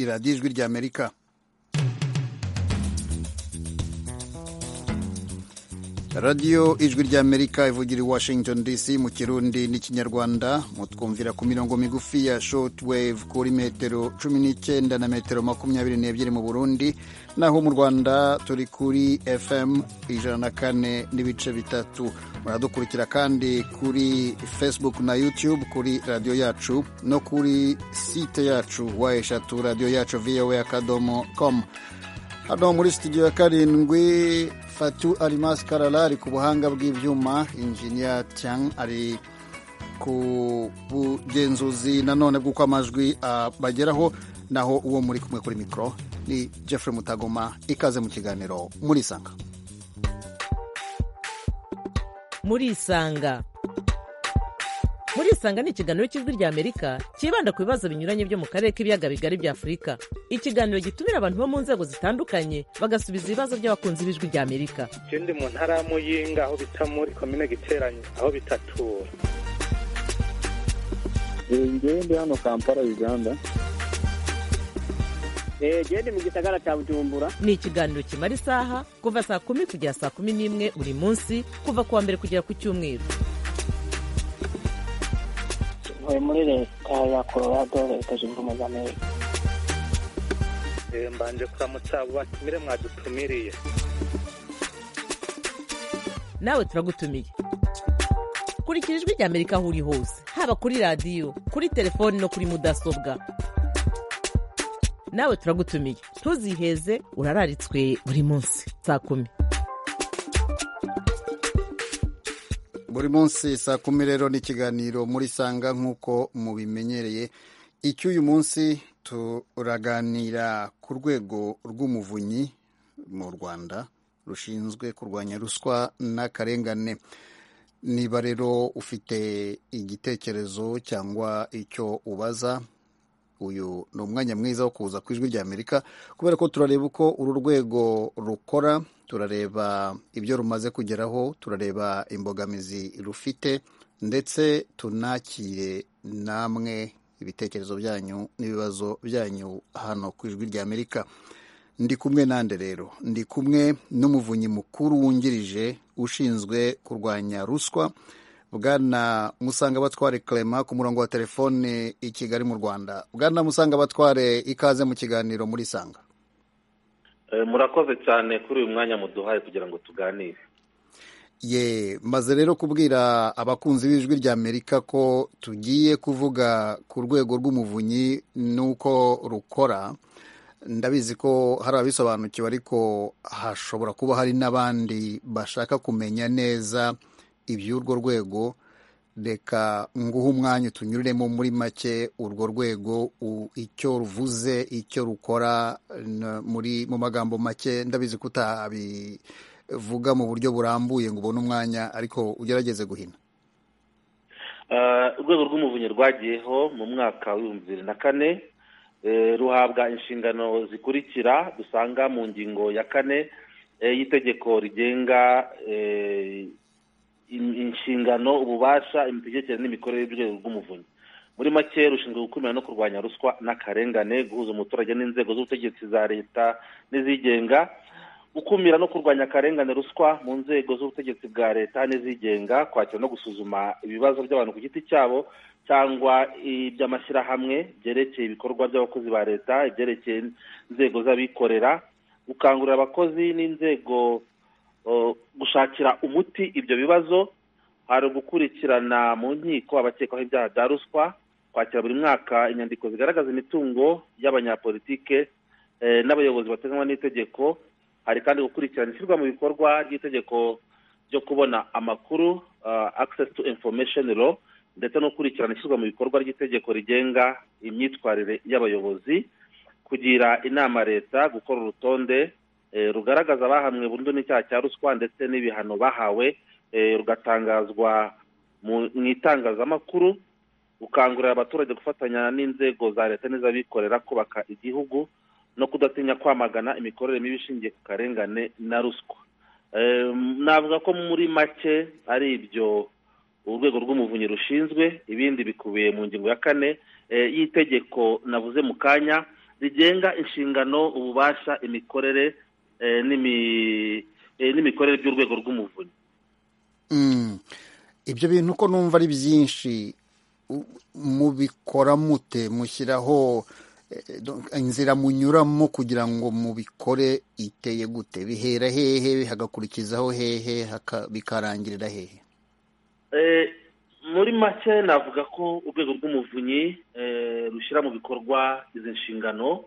radiyo ijwi ry'amerika radiyo ijwi ry'amerika ivugira i washington dc mu kirundi n'ikinyarwanda mutwumvira ku mirongo migufi ya shortwave kuri metero cumi n'icyenda na metero makumyabiri n'ebyiri mu burundi naho mu rwanda turi kuri fm ijana na kane n'ibice bitatu muradukurikira kandi kuri facebook na youtube kuri radiyo yacu no kuri site yacu wa eshatu radiyo yacu voa akadomo com hano muri studio ya karindwi fatu arimas karara ari ku buhanga bw'ibyuma injiniya tian ari ku bugenzuzi nanone bw'uko amajwi abageraho naho uwo muri kumwe kuri mikoro ni jeffrey mutagoma ikaze mu kiganiro murisanga murisanga murisanga ni ikiganiro cy'ijwi rya amerika cyibanda ku bibazo binyuranye byo mu karere k'ibiyaga bigari bya afurika ikiganiro gitumira abantu bo mu nzego zitandukanye bagasubiza ibibazo by'abakunzi b'ijwi rya amerika ikindi mu ntara ya muyinga aho bita muri komine giteranye aho bitatura njyewe ndi hano kampala uganda genda mu gisagara cya bujumbura ni ikiganiro kimara isaha kuva saa kumi kugera saa kumi n'imwe buri munsi kuva ku wa mbere kugera ku cyumweru ntuye muri leta ya colorado leta zunze ubumwe za amerika mbanje kuramutsa abo batumire mwadutumiriye nawe turagutumiye kurikira ijwi rya amerika aho uri hose haba kuri radiyo kuri telefoni no kuri mudasobwa nawe turagutumiye ntuziheze urararitswe buri munsi saa kumi buri munsi saa kumi rero ni ikiganiro muri sanga nk'uko mubimenyereye icy'uyu munsi turaganira ku rwego rw'umuvunyi mu rwanda rushinzwe kurwanya ruswa n'akarengane niba rero ufite igitekerezo cyangwa icyo ubaza uyu ni umwanya mwiza wo kuza ku ijwi ry'amerika kubera ko turareba uko uru rwego rukora turareba ibyo rumaze kugeraho turareba imbogamizi rufite ndetse tunakire namwe ibitekerezo byanyu n'ibibazo byanyu hano ku ijwi ry'amerika ndi kumwe nande rero ndi kumwe n'umuvunyi mukuru wungirije ushinzwe kurwanya ruswa bwana musanga batware clement ku murongo wa telefone i kigali mu rwanda bwana musanga batware ikaze mu kiganiro muri sanga murakoze cyane kuri uyu mwanya muduhaye kugira ngo tuganire ye maze rero kubwira abakunzi b'ijwi rya amerika ko tugiye kuvuga ku rwego rw'umuvunyi n'uko rukora ndabizi ko hari ababisobanukiwe ariko hashobora kuba hari n'abandi bashaka kumenya neza iby'urwo rwego reka nguhe umwanya tunyuriremo muri make urwo rwego icyo ruvuze icyo rukora muri mu magambo make ndabizi ko utabivuga mu buryo burambuye ngo ubone umwanya ariko ugerageze guhina urwego rw'umuvunyi rwagiyeho mu mwaka w'ibihumbi bibiri na kane ruhabwa inshingano zikurikira dusanga mu ngingo ya kane y'itegeko rigenga inshingano ububasha imitegekere n'imikorere y'urwego rw'umuvunyi muri make rushinzwe gukumira no kurwanya ruswa n'akarengane guhuza umuturage n'inzego z'ubutegetsi za leta n'izigenga gukumira no kurwanya akarengane ruswa mu nzego z'ubutegetsi bwa leta n'izigenga kwakira no gusuzuma ibibazo by'abantu ku giti cyabo cyangwa iby'amashyirahamwe byerekeye ibikorwa by'abakozi ba leta ibyerekeye inzego z'abikorera gukangurira abakozi n'inzego gushakira umuti ibyo bibazo hari ugukurikirana mu nkiko abakekwaho ibyaha bya ruswa kwakira buri mwaka inyandiko zigaragaza imitungo y'abanyapolitike n'abayobozi bateganywa n'itegeko hari kandi gukurikirana ishyirwa mu bikorwa ry'itegeko ryo kubona amakuru access to information law ndetse no gukurikirana ishyirwa mu bikorwa ry'itegeko rigenga imyitwarire y'abayobozi kugira inama leta gukora urutonde rugaragaza abahamwe burundu n'icyaha cya ruswa ndetse n'ibihano bahawe rugatangazwa mu itangazamakuru gukangurira abaturage gufatanya n'inzego za leta n'iz'abikorera kubaka igihugu no kudatinya kwamagana imikorere mibi ishingiye ku karengane na ruswa navuga ko muri make ari ibyo urwego rw'umuvunyi rushinzwe ibindi bikubiye mu ngingo ya kane y'itegeko navuze mu kanya zigenga inshingano ububasha imikorere eh, n'imi- eh, n'imikorere by'urwego rw'umuvunyi Mm. ibyo bintu ko numva ari byinshi u- mubikora mute mushyiraho eh, donc, inzira munyuramo kugira ngo mubikore iteye gute bihera hehe hagakurikizaho hehe haka- bikarangirira hehe Eh, muri make navuga ko urwego rw'umuvunyi eh, rushyira mu bikorwa izi nshingano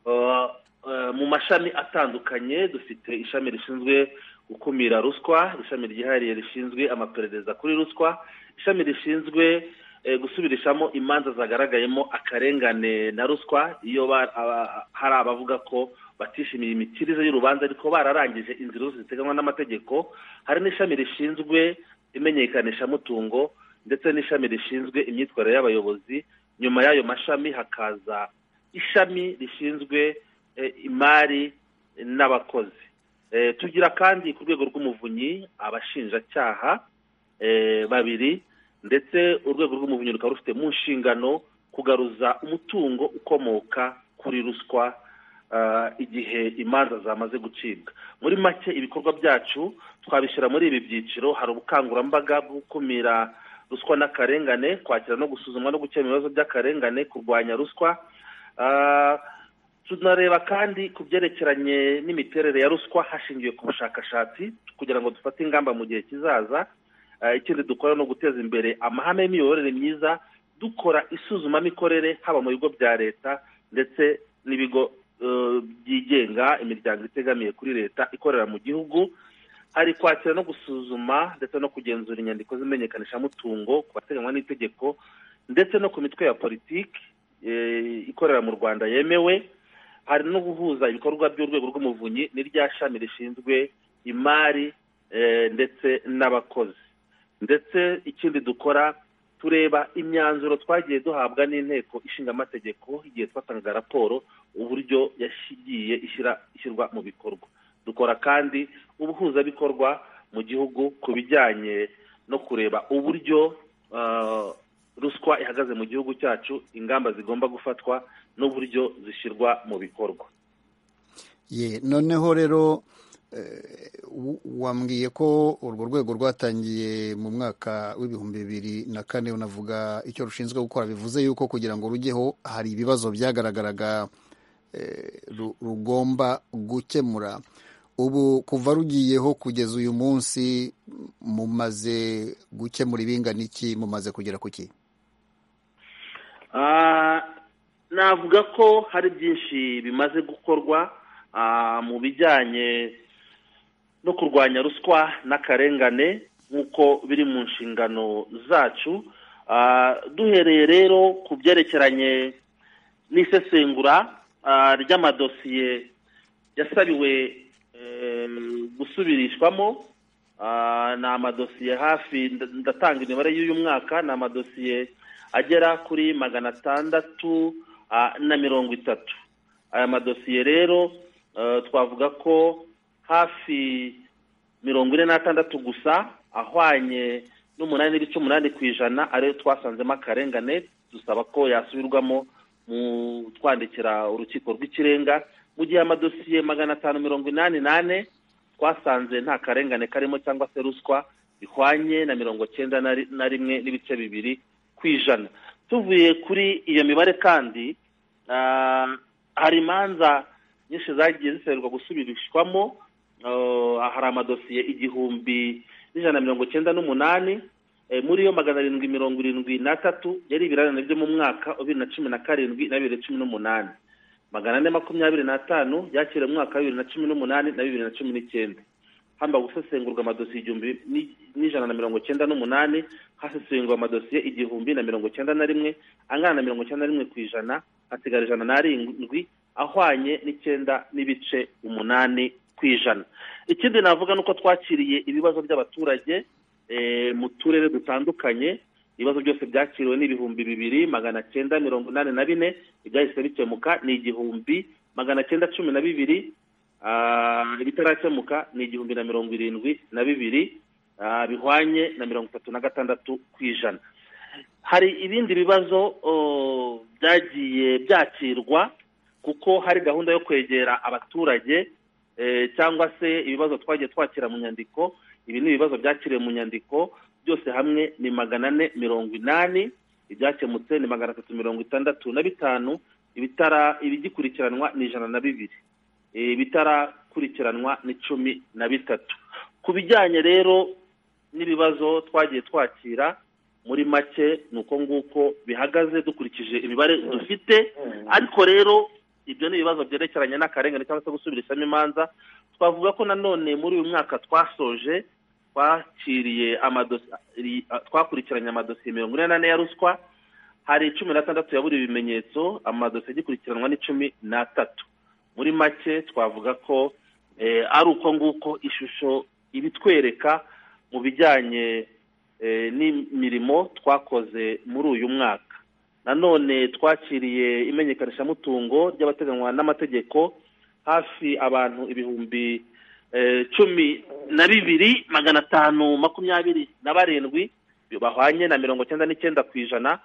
Eh, eh, mu mashami atandukanye dufite ishami rishinzwe gukumira ruswa ishami ryihariye rishinzwe amaperereza kuri ruswa ishami rishinzwe eh, gusubirishamo imanza zagaragayemo akarengane na ruswa iyo ba- aba- hari abavuga ko batishimiye imitirize y'urubanza ariko bararangije inzira zose ziteganywa n'amategeko hari n'ishami rishinzwe imenyekanishamutungo ndetse n'ishami rishinzwe imyitwarire y'abayobozi nyuma y'ayo mashami hakaza ishami rishinzwe eh, imari n'abakozi Eh, tugira kandi ku rwego rw'umuvunyi abashinjacyaha eh, babiri ndetse urwego rw'umuvunyi rukaba rufite mu nshingano kugaruza umutungo ukomoka kuri ruswa ah, igihe imanza zamaze gucibwa muri make ibikorwa byacu twabishyira muri ibi byiciro hari ubukangurambaga bwo gukumira ruswa n'akarengane kwakira no gusuzuma no gukemura ibibazo by'akarengane kurwanya ruswa Ah, tunareba kandi ku byerekeranye n'imiterere ya ruswa hashingiwe ku bushakashatsi kugira ngo dufate ingamba mu gihe kizaza Eh, ikindi dukora ni uguteza imbere amahame y'imiyoborere myiza dukora isuzumamikorere haba mu bigo bya leta ndetse n'ibigo eh, byigenga imiryango itegamiye kuri leta ikorera mu gihugu hari kwakira no gusuzuma ndetse no kugenzura inyandiko z'imenyekanishamutungo ku bateganywa n'itegeko ndetse no ku mitwe ya politiki eh, ikorera mu rwanda yemewe hari no guhuza ibikorwa by'urwego rw'umuvunyi n'irya shami rishinzwe imari eh, ndetse n'abakozi ndetse ikindi dukora tureba imyanzuro twagiye duhabwa n'inteko ishinga amategeko igihe twatangaga raporo uburyo yashyigiye ishyira ishyirwa mu bikorwa dukora kandi ubuhuzabikorwa mu gihugu ku bijyanye no kureba uburyo ah, ruswa ihagaze mu gihugu cyacu ingamba zigomba gufatwa n'uburyo zishyirwa mu bikorwa ye noneho rero eh, w- wambwiye ko urwo rwego rwatangiye mu mwaka w'ibihumbi bibiri na kane unavuga icyo rushinzwe gukora bivuze yuko kugira ngo rujyeho hari ibibazo byagaragaraga eh, ru- rugomba gukemura ubu kuva rugiyeho kugeza uyu munsi mumaze gukemura ibingana iki mumaze kugera ku ki Ah, navuga ko hari byinshi bimaze gukorwa ah, mu bijyanye no kurwanya ruswa n'akarengane nk'uko biri mu nshingano zacu Ah, duhereye rero ku byerekeranye n'isesengura ah, ry'amadosiye yasabiwe em, gusubirishwamo Ah, ni amadosiye hafi nda- ndatanga imibare y'uyu mwaka ni amadosiye agera kuri magana atandatu ah, na mirongo itatu aya madosiye rero eh, twavuga ko hafi mirongo ine n'atandatu gusa ahwanye n'umunani n'ibice umunani ku ijana ariyo twasanzemo akarengane dusaba ko yasubirwamo mu twandikira urukiko rw'ikirenga mu gihe amadosiye magana atanu mirongo inani n'ane twasanze nta karengane karimo cyangwa se ruswa bihwanye na mirongo cyenda na ri- na rimwe n'ibice bibiri ku ijana tuvuye kuri iyo mibare kandi ah, hari imanza nyinshi zagiye zisabirwa gusubirishwamo Ah, hari amadosiye igihumbi n'ijana na mirongo cyenda n'umunani Eh, muri yo magana arindwi mirongo irindwi n'atatu yari ibirarane byo mu mwaka wa bibiri na cumi na karindwi na bibiri na cumi n'umunani magana ane makumyabiri n'atanu yakiriwe mu mwaka wa bibiri na cumi n'umunani na bibiri na cumi n'icyenda hamba gusesengurwa amadosiye igihumbi ni- n'ijana na mirongo cyenda n'umunani hasesengurwa amadosiye igihumbi na mirongo cyenda na rimwe angana na mirongo cyenda na rimwe ku ijana hasigara ijana n'arindwi ahwanye n'icyenda n'ibice umunani ku ijana ikindi navuga ni uko twakiriye ibibazo by'abaturage eh, mu turere dutandukanye ibibazo byose byakiriwe ni ibihumbi bibiri magana cyenda mirongo inani na bine ibyahise bikemuka ni igihumbi magana cyenda cumi na bibiri Ah, ibitarakemuka ni igihumbi na mirongo irindwi na bibiri ah, bihwanye na mirongo itatu na gatandatu ku ijana hari ibindi bibazo oh, byagiye byakirwa kuko hari gahunda yo kwegera abaturage eh, cyangwa se ibibazo twagiye twakira mu nyandiko ibi ni ibibazo byakiriwe mu nyandiko byose hamwe ni magana ane mirongo inani ibyakemutse ni magana atatu mirongo itandatu na bitanu ibitara ibigikurikiranwa ni ijana na bibiri eh, ibitarakurikiranwa ni cumi na bitatu ku bijyanye rero n'ibibazo twagiye twakira muri make ni uko nguko bihagaze dukurikije imibare dufite ariko rero ibyo ni ibibazo byerekeranye n'akarengane cyangwa se gusubirishamo imanza twavuga ko nanone muri uyu mwaka twasoje twakiriye amadosiye twakurikiranye amadosiye mirongo ine n'ane ya ruswa hari cumi n'atandatu ya buri bimenyetso amadosiye agikurikiranwa n'icumi n'atatu muri make twavuga ko ari uko nguko ishusho ibitwereka mu bijyanye n'imirimo twakoze muri uyu mwaka nanone twakiriye imenyekanishamutungo ry'abateganywa n'amategeko hafi abantu ibihumbi cumi na bibiri magana atanu makumyabiri na barindwi bahwanye na mirongo cyenda n'icyenda ku ijana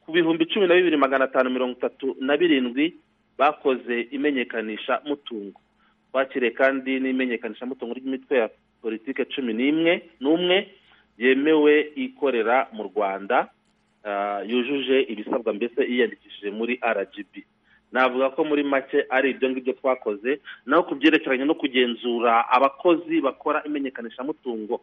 ku bihumbi cumi na bibiri magana atanu mirongo itatu na birindwi bakoze imenyekanishamutungo twakiriye kandi n'imenyekanishamutungo ry'imitwe ya politiki cumi n'imwe n'umwe yemewe ikorera mu rwanda yujuje ibisabwa mbese yiyandikishije muri rgb navuga ko muri make ari ibyo ngibyo twakoze naho ku byerekeranye no kugenzura abakozi bakora imenyekanishamutungo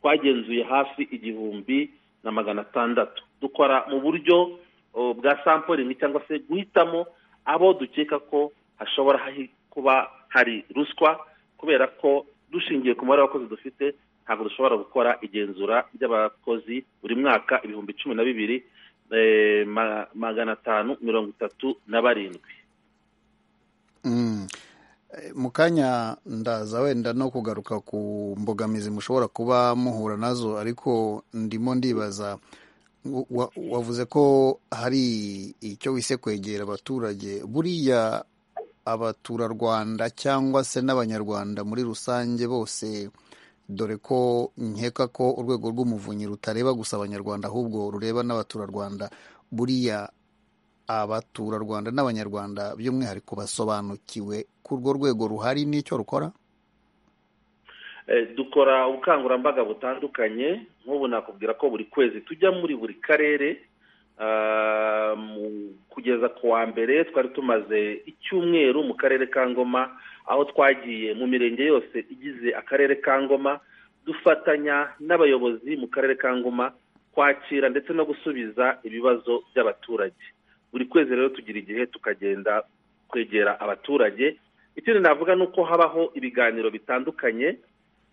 twagenzuye hafi igihumbi na magana atandatu dukora mu buryo bwa samporingi cyangwa se guhitamo abo dukeka ko hashobora kuba hari ruswa kubera ko dushingiye ku mubare w'abakozi dufite ntabwo dushobora gukora igenzura ry'abakozi buri mwaka ibihumbi cumi na bibiri magana atanu mirongo itatu na barindwi mu kanya ndaza wenda no kugaruka ku mbogamizi mushobora kuba muhura nazo ariko ndimo ndibaza wavuze ko hari icyo wise kwegera abaturage buriya abaturarwanda cyangwa se n'abanyarwanda muri rusange bose dore ko nkeka ko urwego rw'umuvunyi rutareba gusa abanyarwanda ahubwo rureba n'abaturarwanda buriya abaturarwanda n'abanyarwanda by'umwihariko basobanukiwe ko urwo rwego ruhari n'icyo rukora dukora ubukangurambaga butandukanye nk'ubu nakubwira ko buri kwezi tujya muri buri karere kugeza ku wa mbere twari tumaze icyumweru mu karere ka ngoma aho twagiye mu mirenge yose igize akarere ka ngoma dufatanya n'abayobozi mu karere ka ngoma kwakira ndetse no gusubiza ibibazo by'abaturage buri kwezi rero tugira igihe tukagenda kwegera abaturage ikindi navuga ni uko habaho ibiganiro bitandukanye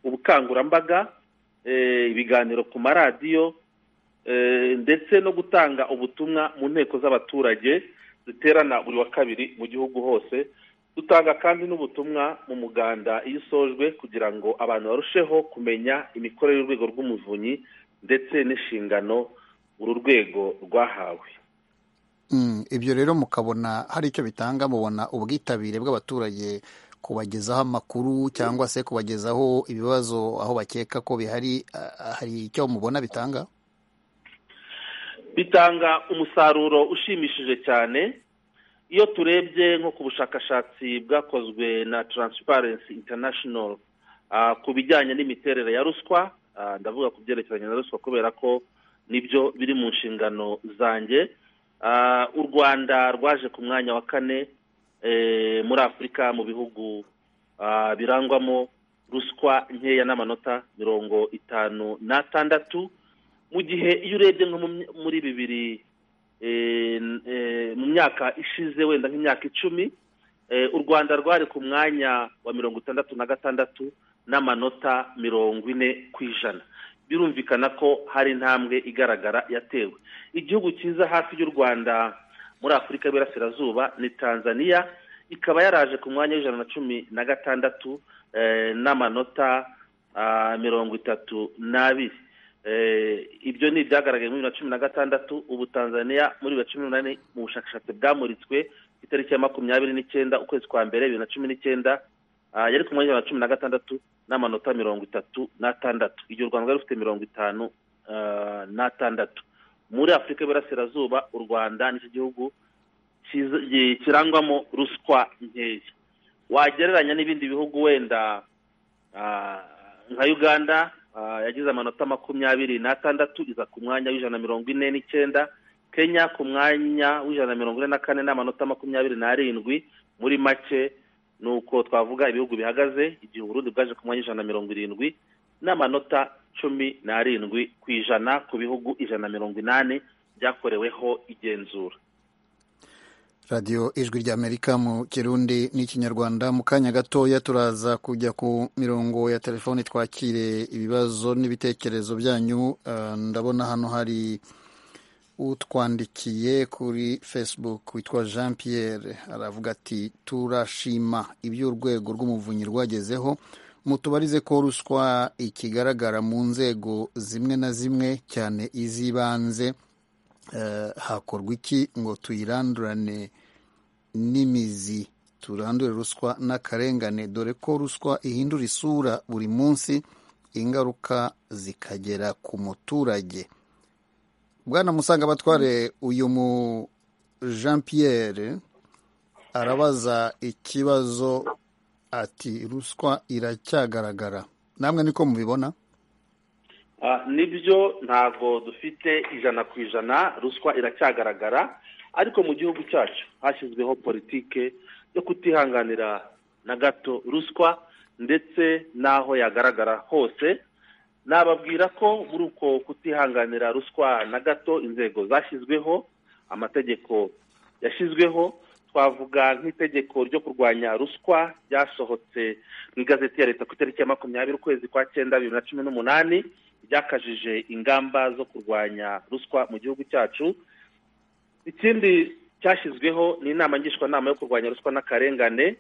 ubukangurambaga ibiganiro ku maradiyo ndetse no gutanga ubutumwa mu nteko z'abaturage ziterana buri wa kabiri mu gihugu hose dutanga kandi n'ubutumwa mu muganda iyo usojwe kugira ngo abantu barusheho kumenya imikorere y'urwego rw'umuvunyi ndetse n'inshingano uru rwego rwahawe ibyo rero mukabona hari icyo bitanga mubona ubwitabire bw'abaturage kubagezaho amakuru cyangwa se kubagezaho ibibazo aho bakeka ko bihari hari icyo mubona bitanga bitanga umusaruro ushimishije cyane iyo turebye nko ku bushakashatsi bwakozwe na taransiparensi intanashono ku bijyanye n'imiterere ya ruswa ndavuga ku byerekeranye na ruswa kubera ko nibyo biri mu nshingano zanjye u rwanda rwaje ku mwanya wa kane muri afurika mu bihugu birangwamo ruswa nkeya n'amanota mirongo itanu n'atandatu mu gihe iyo urebye nko muri bibiri mu myaka ishize wenda nk'imyaka icumi u rwanda rwari ku mwanya wa mirongo itandatu na gatandatu n'amanota mirongo ine ku ijana birumvikana ko hari intambwe igaragara yatewe igihugu cyiza hafi y'u rwanda muri afurika y'Iburasirazuba ni tanzania ikaba yaraje ku mwanya w'ijana na cumi na gatandatu n'amanota mirongo itatu n'abiri ibyo ni ibyagaragaye muri bibiri na cumi na gatandatu ubu tanzania muri bibiri na cumi n'umunani mu bushakashatsi bwamuritswe ku itariki ya makumyabiri n'icyenda ukwezi kwa mbere bibiri na cumi n'icyenda yari ku mwanya wa cumi na gatandatu n'amanota mirongo itatu n'atandatu igihe u rwanda rwari rufite mirongo itanu n'atandatu muri afurika y'iburasirazuba u rwanda nicyo gihugu kiza- gi- kirangwamo ruswa nkeya wagereranya n'ibindi bihugu wenda ah, nka uganda ah, yagize amanota makumyabiri n'atandatu iza ku mwanya w'ijana na mirongo ine n'icyenda kenya ku mwanya w'ijana na mirongo ine na kane n'amanota makumyabiri n'arindwi muri make ni uko twavuga ibihugu bihagaze igihe uburundi bwaje ku mwanya w'ijana na mirongo irindwi n'amanota cumi n'arindwi ku ijana ku bihugu ijana na mirongo inani byakoreweho igenzura radiyo ijwi ry'amerika mu kirundi n'ikinyarwanda mu kanya gatoya turaza kujya ku mirongo ya telefoni twakire ibibazo n'ibitekerezo byanyu Ah, ndabona hano hari utwandikiye kuri facebook witwa jean pierre aravuga ati turashima ibyo urwego rw'umuvunyi rwagezeho mutubarize ko ruswa ikigaragara mu nzego zimwe na zimwe cyane iz'ibanze eh, hakorwa iki ngo tuyirandurane n'imizi turandure ruswa n'akarengane dore ko ruswa ihindura isura buri munsi ingaruka zikagera ku muturage bwana musanga batware uyu mu jean pierre arabaza ikibazo ati ruswa iracyagaragara namwe niko mubibona Ah, nibyo ntabwo dufite ijana ku ijana ruswa iracyagaragara ariko mu gihugu cyacu hashyizweho politike yo kutihanganira na gato ruswa ndetse n'aho yagaragara hose nababwira ko muri uko kutihanganira ruswa na gato inzego zashyizweho amategeko yashyizweho twavuga nk'itegeko ryo kurwanya ruswa ryasohotse mu igazeti ya leta ku itariki ya makumyabiri ukwezi kwa cyenda bibiri na cumi n'umunani ryakajije ingamba zo kurwanya ruswa mu gihugu cyacu ikindi cyashyizweho ni inama ngishwanama yo kurwanya ruswa n'akarengane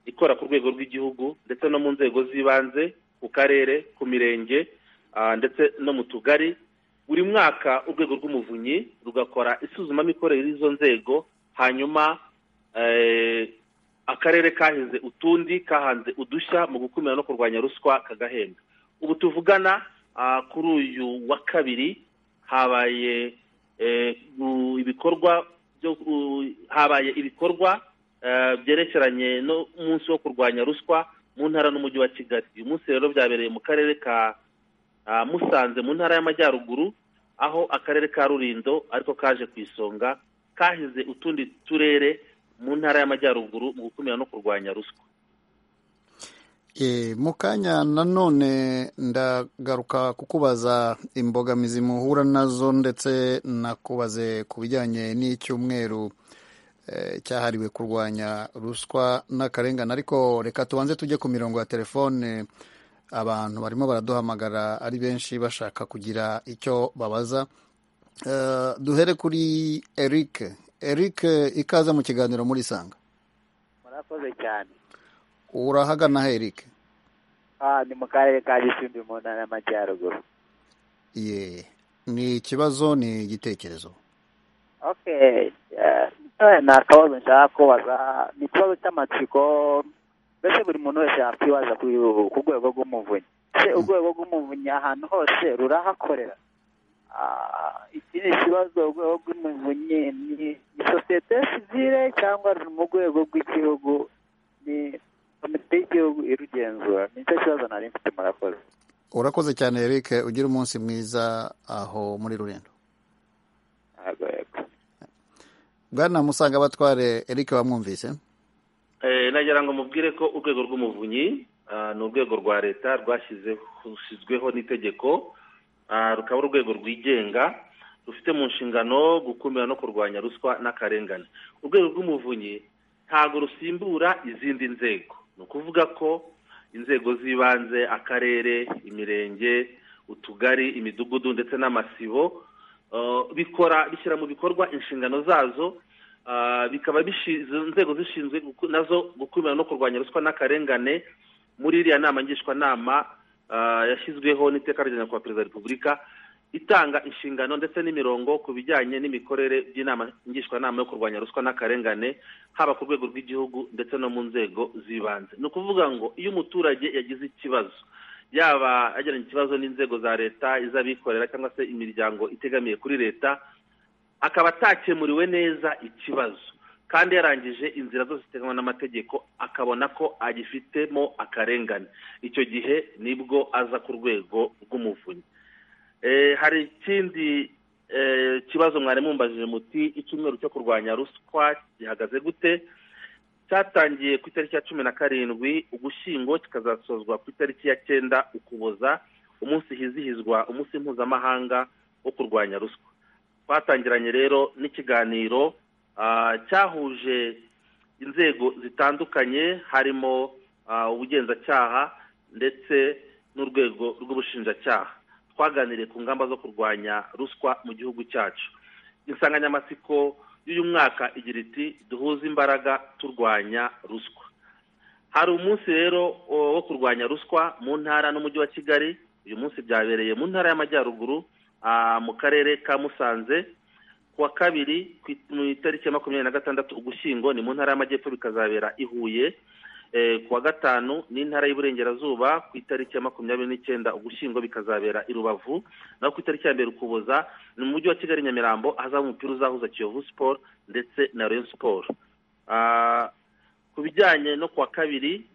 ikora ku rwego rw'igihugu ndetse no mu nzego z'ibanze ku karere ku mirenge ah, ndetse no mu tugari buri mwaka urwego rw'umuvunyi rugakora isuzumamikorere y'izo nzego hanyuma eh, akarere kahize utundi kahanze udushya mu gukumira no kurwanya ruswa kagahembwa ubu tuvugana ah, kuri uyu wa kabiri habaye eh, u- ibikorwa byo u- habaye ibikorwa eh, byerekeranye n'umunsi wo kurwanya ruswa mu ntara n'umujyi wa kigali uyu munsi rero byabereye mu karere ka ah, musanze mu ntara y'amajyaruguru aho akarere ka rurindo ariko kaje ku isonga kahize utundi turere mu ntara y'amajyaruguru mu gukumira no kurwanya ruswa E, mu kanya nanone ndagaruka kukubaza imbogamizi muhura nazo ndetse nakubaze ku bijyanye n'icyumweru e, cyahariwe kurwanya ruswa n'akarengane ariko reka tubanze tujye ku mirongo ya telefone abantu barimo baraduhamagara ari benshi bashaka kugira icyo babaza e, duhere kuri Eric Eric ikaze mu kiganiro muri Sanga murakoze cyane urahagana he Eric ah ni mu karere ka gishimbi mu ntara y'amajyaruguru Ye. ni ikibazo ni igitekerezo okay eh, eh, ni akabazo nshaka kubaza ni ikibazo cy'amatsiko mbese buri muntu wese yakwibaza ku ku rwego rw'umuvunyi se urwego rw'umuvunyi ahantu hose rurahakorera Ah, iki ni ikibazo urwego rw'umuvunyi ni ni sosiyete sivile cyangwa ni mu rwego rw'igihugu ni komite y'igihugu irugenzura nicyo kibazo nari mfite murakoze urakoze cyane eric ugira umunsi mwiza aho muri rurendo Yego, yego. bwana musanga batware eric bamwumvise Eh, nagira ngo mubwire ko urwego rw'umuvunyi ah, ni urwego rwa leta rwashyizweho n'itegeko ah, rukaba ari urwego rwigenga rufite mu nshingano gukumira no kurwanya ruswa n'akarengane urwego rw'umuvunyi ntabwo rusimbura izindi nzego ni ukuvuga ko inzego z'ibanze akarere imirenge utugari imidugudu ndetse n'amasibo eh, bikora bishyira mu bikorwa inshingano zazo Ah, bikaba bishi- izo nzego zishinzwe guku- nazo gukumira no kurwanya ruswa n'akarengane muri iriya nama ngishwanama ah, yashyizweho n'iteka rya nyakubahwa perezida wa repubulika itanga inshingano ndetse n'imirongo ku bijyanye n'imikorere by'inama ngishwanama yo kurwanya ruswa n'akarengane haba ku rwego rw'igihugu ndetse no mu nzego z'ibanze ni ukuvuga ngo iyo umuturage yagize ikibazo yaba yagiranye ikibazo n'inzego za leta iz'abikorera cyangwa se imiryango itegamiye kuri leta akaba atakemuriwe neza ikibazo kandi yarangije inzira zose ziteganywa n'amategeko akabona ko agifitemo akarengane icyo gihe nibwo aza ku rwego rw'umuvunyi hari ikindi kibazo mwari mumbajije muti icyumweru cyo kurwanya ruswa gihagaze gute cyatangiye ku itariki ya cumi na karindwi ugushyingo kikazasozwa ku itariki ya cyenda ukuboza umunsi hizihizwa umunsi mpuzamahanga wo kurwanya ruswa twatangiranye rero n'ikiganiro cyahuje inzego zitandukanye harimo ubugenzacyaha ndetse n'urwego rw'ubushinjacyaha twaganiriye ku ngamba zo kurwanya ruswa mu gihugu cyacu insanganyamatsiko y'uyu mwaka igira iti duhuze imbaraga turwanya ruswa hari umunsi rero wo kurwanya ruswa mu ntara n'umujyi wa kigali uyu munsi byabereye mu ntara y'amajyaruguru mu karere ka musanze ku wa kabiri mu itariki ya makumyabiri na gatandatu ugushyingo ni mu ntara y'amajyepfo bikazabera i huye ku wa gatanu n'intara y'uburengerazuba ku itariki ya makumyabiri n'icyenda ugushyingo bikazabera i rubavu naho ku itariki ya mbere ukuboza ni mu mujyi wa kigali nyamirambo ahazaba umupira uzahuza kiyovu siporo ndetse na reyo siporo ku bijyanye no ku wa kabiri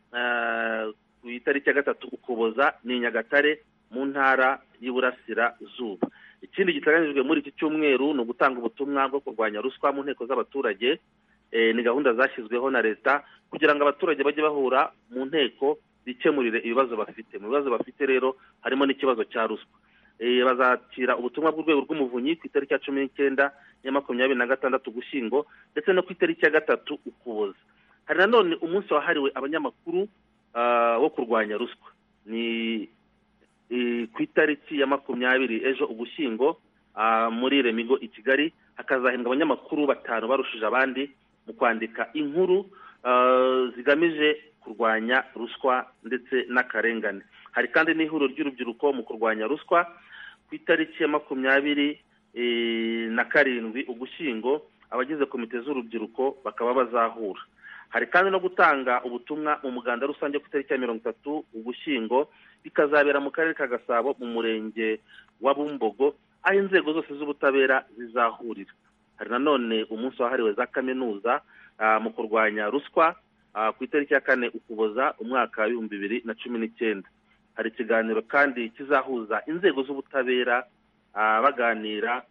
ku itariki ya gatatu ukuboza ni nyagatare mu ntara y'iburasirazuba ikindi giteganyijwe muri iki cyumweru ni ugutanga ubutumwa bwo kurwanya ruswa mu nteko z'abaturage ni gahunda zashyizweho na leta kugira ngo abaturage bajye bahura mu nteko bikemurire ibibazo bafite mu bibazo bafite rero harimo n'ikibazo cya ruswa bazakira ubutumwa bw'urwego rw'umuvunyi ku itariki ya cumi n'icyenda ya makumyabiri na gatandatu ugushyingo ndetse no ku itariki ya gatatu ukuboza hari nanone umunsi wahariwe abanyamakuru wo kurwanya ruswa ni ku itariki ya makumyabiri ejo ugushyingo muri remigo i kigali hakazahembwa abanyamakuru batanu barushije abandi mu kwandika inkuru zigamije kurwanya ruswa ndetse n'akarengane hari kandi n'ihuriro ry'urubyiruko mu kurwanya ruswa ku itariki ya makumyabiri na karindwi ugushyingo abagize komite z'urubyiruko bakaba bazahura hari kandi no gutanga ubutumwa mu muganda rusange ku itariki ya mirongo itatu ugushyingo bikazabera mu karere ka gasabo mu murenge wa bumbogo aho inzego zose z'ubutabera zizahurira hari nanone umunsi wahariwe za kaminuza mu kurwanya ruswa ku itariki ya kane ukuboza umwaka w'ibihumbi bibiri na cumi n'icyenda hari ikiganiro kandi kizahuza inzego z'ubutabera baganira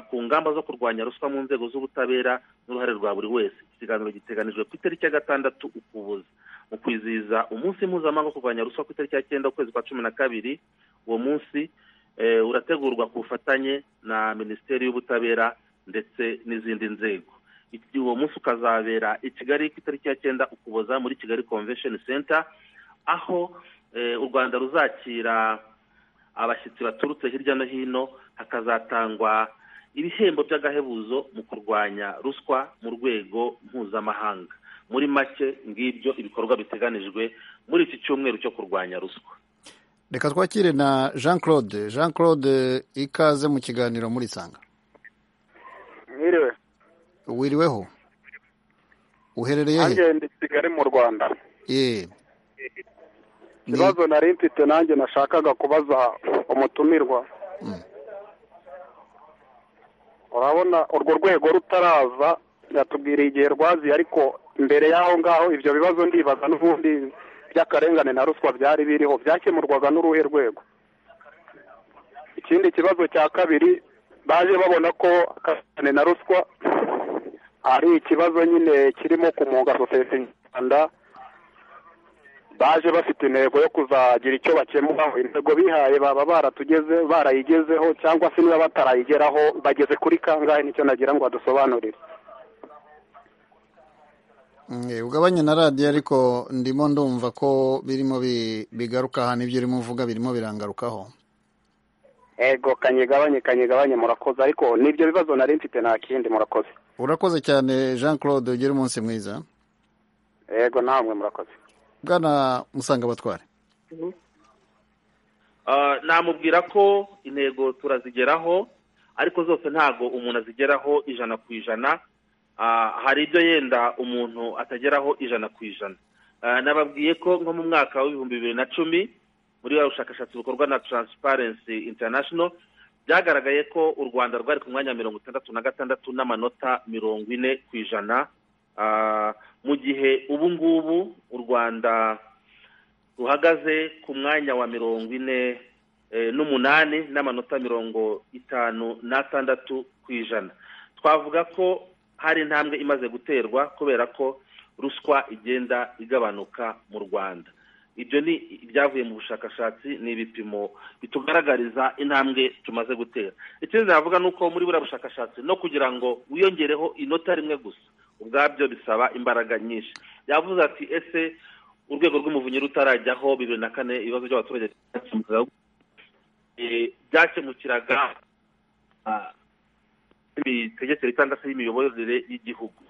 ku ngamba zo kurwanya ruswa mu nzego z'ubutabera n'uruhare rwa buri wese ikiganiro giteganijwe ku itariki ya gatandatu ukuboza mu kwizihiza umunsi mpuzamahanga wo kurwanya ruswa ku itariki ya cyenda ukwezi kwa cumi na kabiri uwo munsi urategurwa ku bufatanye na minisiteri y'ubutabera ndetse n'izindi nzego uwo munsi ukazabera i kigali ku itariki ya cyenda ukuboza muri kigali convention center aho u rwanda ruzakira abashyitsi baturutse hirya no hino hakazatangwa ibihembo by'agahebuzo mu kurwanya ruswa mu rwego mpuzamahanga muri make ngibyo ibikorwa biteganijwe muri iki cyumweru cyo kurwanya ruswa reka twakire na jean claude jean claude ikaze mu kiganiro muri sanga mwiriwe wiriweho uherereye he nanjye ndi kigali mu rwanda yee ikibazo nari mfite nanjye nashakaga kubaza umutumirwa urabona urwo rwego rutaraza yatubwiriye igihe rwaziye ariko mbere y'aho ngaho ibyo bibazo ndibaza n'ubundi by'akarengane na ruswa byari biriho byakemurwaga n'uruhe rwego ikindi kibazo cya kabiri baje babona ko akarengane na ruswa ari ikibazo nyine kirimo kumunga sosiyete nyarwanda baje bafite intego yo kuzagira icyo bakemuraho intego bihaye baba baratugezeho barayigezeho cyangwa se niba batarayigeraho bageze kuri kangahe nicyo nagira ngo adusobanurire ugabanye na radiyo ariko ndimo ndumva ko birimo bigaruka ahantu ibyo urimo uvuga birimo birangarukaho ego kanyegabanye kanyegabanye murakoze ariko n'ibyo bibazo nari mfite nta kindi murakoze urakoze cyane jean claude ugire umunsi mwiza ego namwe murakoze bwana musanga abatware namubwira ko intego turazigeraho ariko zose ntabwo umuntu azigeraho ijana ku ijana hari ibyo yenda umuntu atageraho ijana ku ijana nababwiye ko nko mu mwaka w'ibihumbi bibiri na cumi muri wa bushakashatsi bukorwa na taransiparensi international byagaragaye ko u rwanda rwari ku mwanya wa mirongo itandatu na gatandatu n'amanota mirongo ine ku ijana mu gihe ubu ngubu u rwanda ruhagaze ku mwanya wa mirongo ine n'umunani n'amanota mirongo itanu n'atandatu ku ijana twavuga ko hari intambwe imaze guterwa kubera ko ruswa igenda igabanuka mu rwanda ibyo ni ibyavuye mu bushakashatsi ni ibipimo bitugaragariza intambwe tumaze gutera ikindi navuga ni uko muri buriya bushakashatsi no kugira ngo wiyongereho inota rimwe gusa ubwabyo bisaba imbaraga nyinshi yavuze ati ese urwego rw'umuvunyi rutarajyaho bibiri na kane ibibazo by'abaturage byakemukiraga imitegekere cyangwa se y'imiyoborere y'igihugu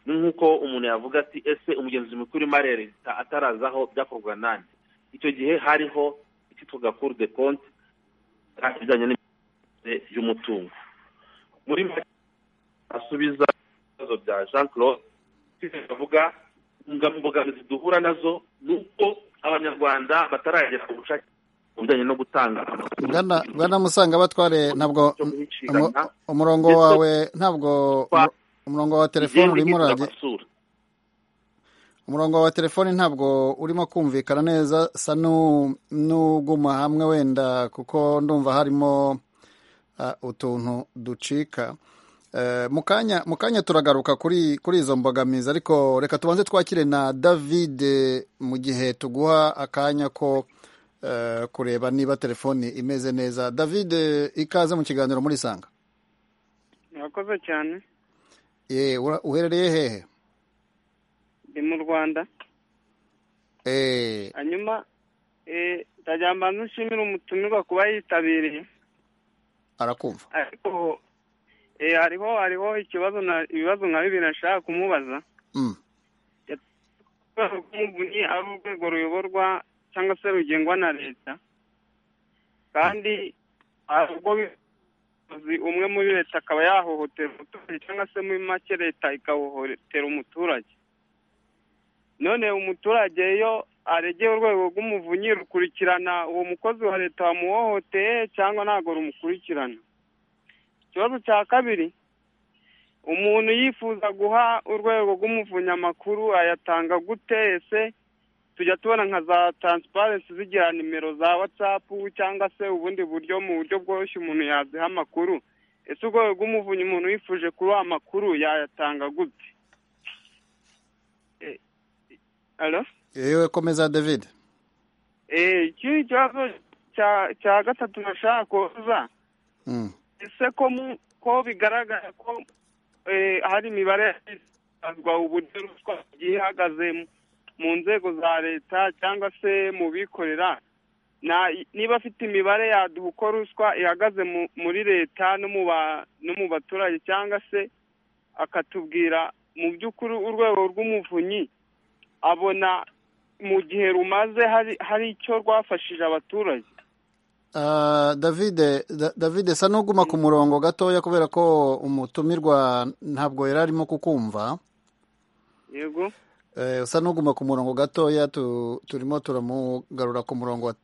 ni nk'uko umuntu yavuga ati ese umugenzi mukuru w'imari ya leta atarazaho byakorwa nande icyo gihe hariho icyitwaga kuru de konti ibijyanye n'imiyoborere y'umutungo muri make asubiza ibibazo bya jean claude tuvuga imbogamizi duhura nazo ni uko abanyarwanda bataragera ku bushake mu bijyanye no gutanga amakuru bwana musanga batware ntabwo umurongo wawe ntabwo umurongo wa telefone urimo uragera umurongo wa telefone ntabwo urimo kumvikana neza sa n'uguma hamwe wenda kuko ndumva harimo utuntu ducika mu kanya turagaruka kuri izo mbogamizi ariko reka tubanze twakire na david mu gihe tuguha akanya ko kureba niba telefoni imeze neza david ikaze mu kiganiro muri sanga murakoze cyane uherereye hehe ni mu rwanda hanyuma ndagira ngo mbanze nshimire umutumirwa kuba yitabiriye arakumva ariko hariho hariho ikibazo ibibazo nka bibiri nashaka kumubaza rw'umuvunyi ari urwego ruyoborwa cyangwa se rugengwa na leta kandi hari ubwo umwe muri leta akaba yahohotera umuturage cyangwa se muri make leta ikahohotera umuturage none umuturage iyo aregeye urwego rw'umuvunyi rukurikirana uwo mukozi wa leta wamuhohoteye cyangwa ntabwo rumukurikirana ikibazo cya kabiri umuntu yifuza guha urwego rw'umuvunyi amakuru ayatanga gute ese tujya tubona nka za taransiparensi zigira nimero za watsapu cyangwa se ubundi buryo mu buryo bworoshye umuntu yaziha amakuru ese urwego rw'umuvunyi umuntu yifuje kuruha amakuru yayatanga gute yewe komeza david ikindi kibazo cya gatatu nashaka kuza ese ko bigaragara ko hari imibare yashyizwe uburyo ruswa igiye ihagaze mu nzego za leta cyangwa se mu bikorera niba afite imibare yaduha uko ruswa ihagaze muri leta no mu baturage cyangwa se akatubwira mu by'ukuri urwego rw'umuvunyi abona mu gihe rumaze hari icyo rwafashije abaturage david david sa n'uguma ku murongo gatoya kubera ko umutumirwa ntabwo yari arimo kukumva yego usa n'uguma ku murongo gatoya turimo turamugarura ku murongo wa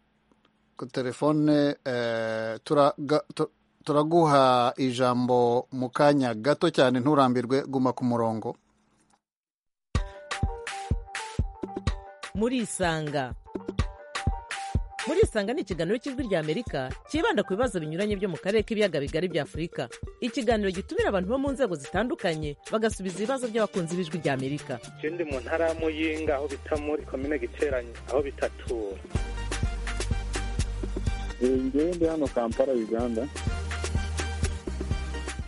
telefone turaguha ijambo mu kanya gato cyane nturambirwe guma ku murongo murisanga muri isanga ni ikiganiro cy'ijwi ry'amerika cyibanda ku bibazo binyuranye byo mu karere k'ibiyaga bigari bya afurika ikiganiro gitumira abantu bo mu nzego zitandukanye bagasubiza ibibazo by'abakunzi b'ijwi ry'amerika ikindi mu ntara ya muyinga aho bita muri komine giteranye aho bita tura ndi hano kampala uganda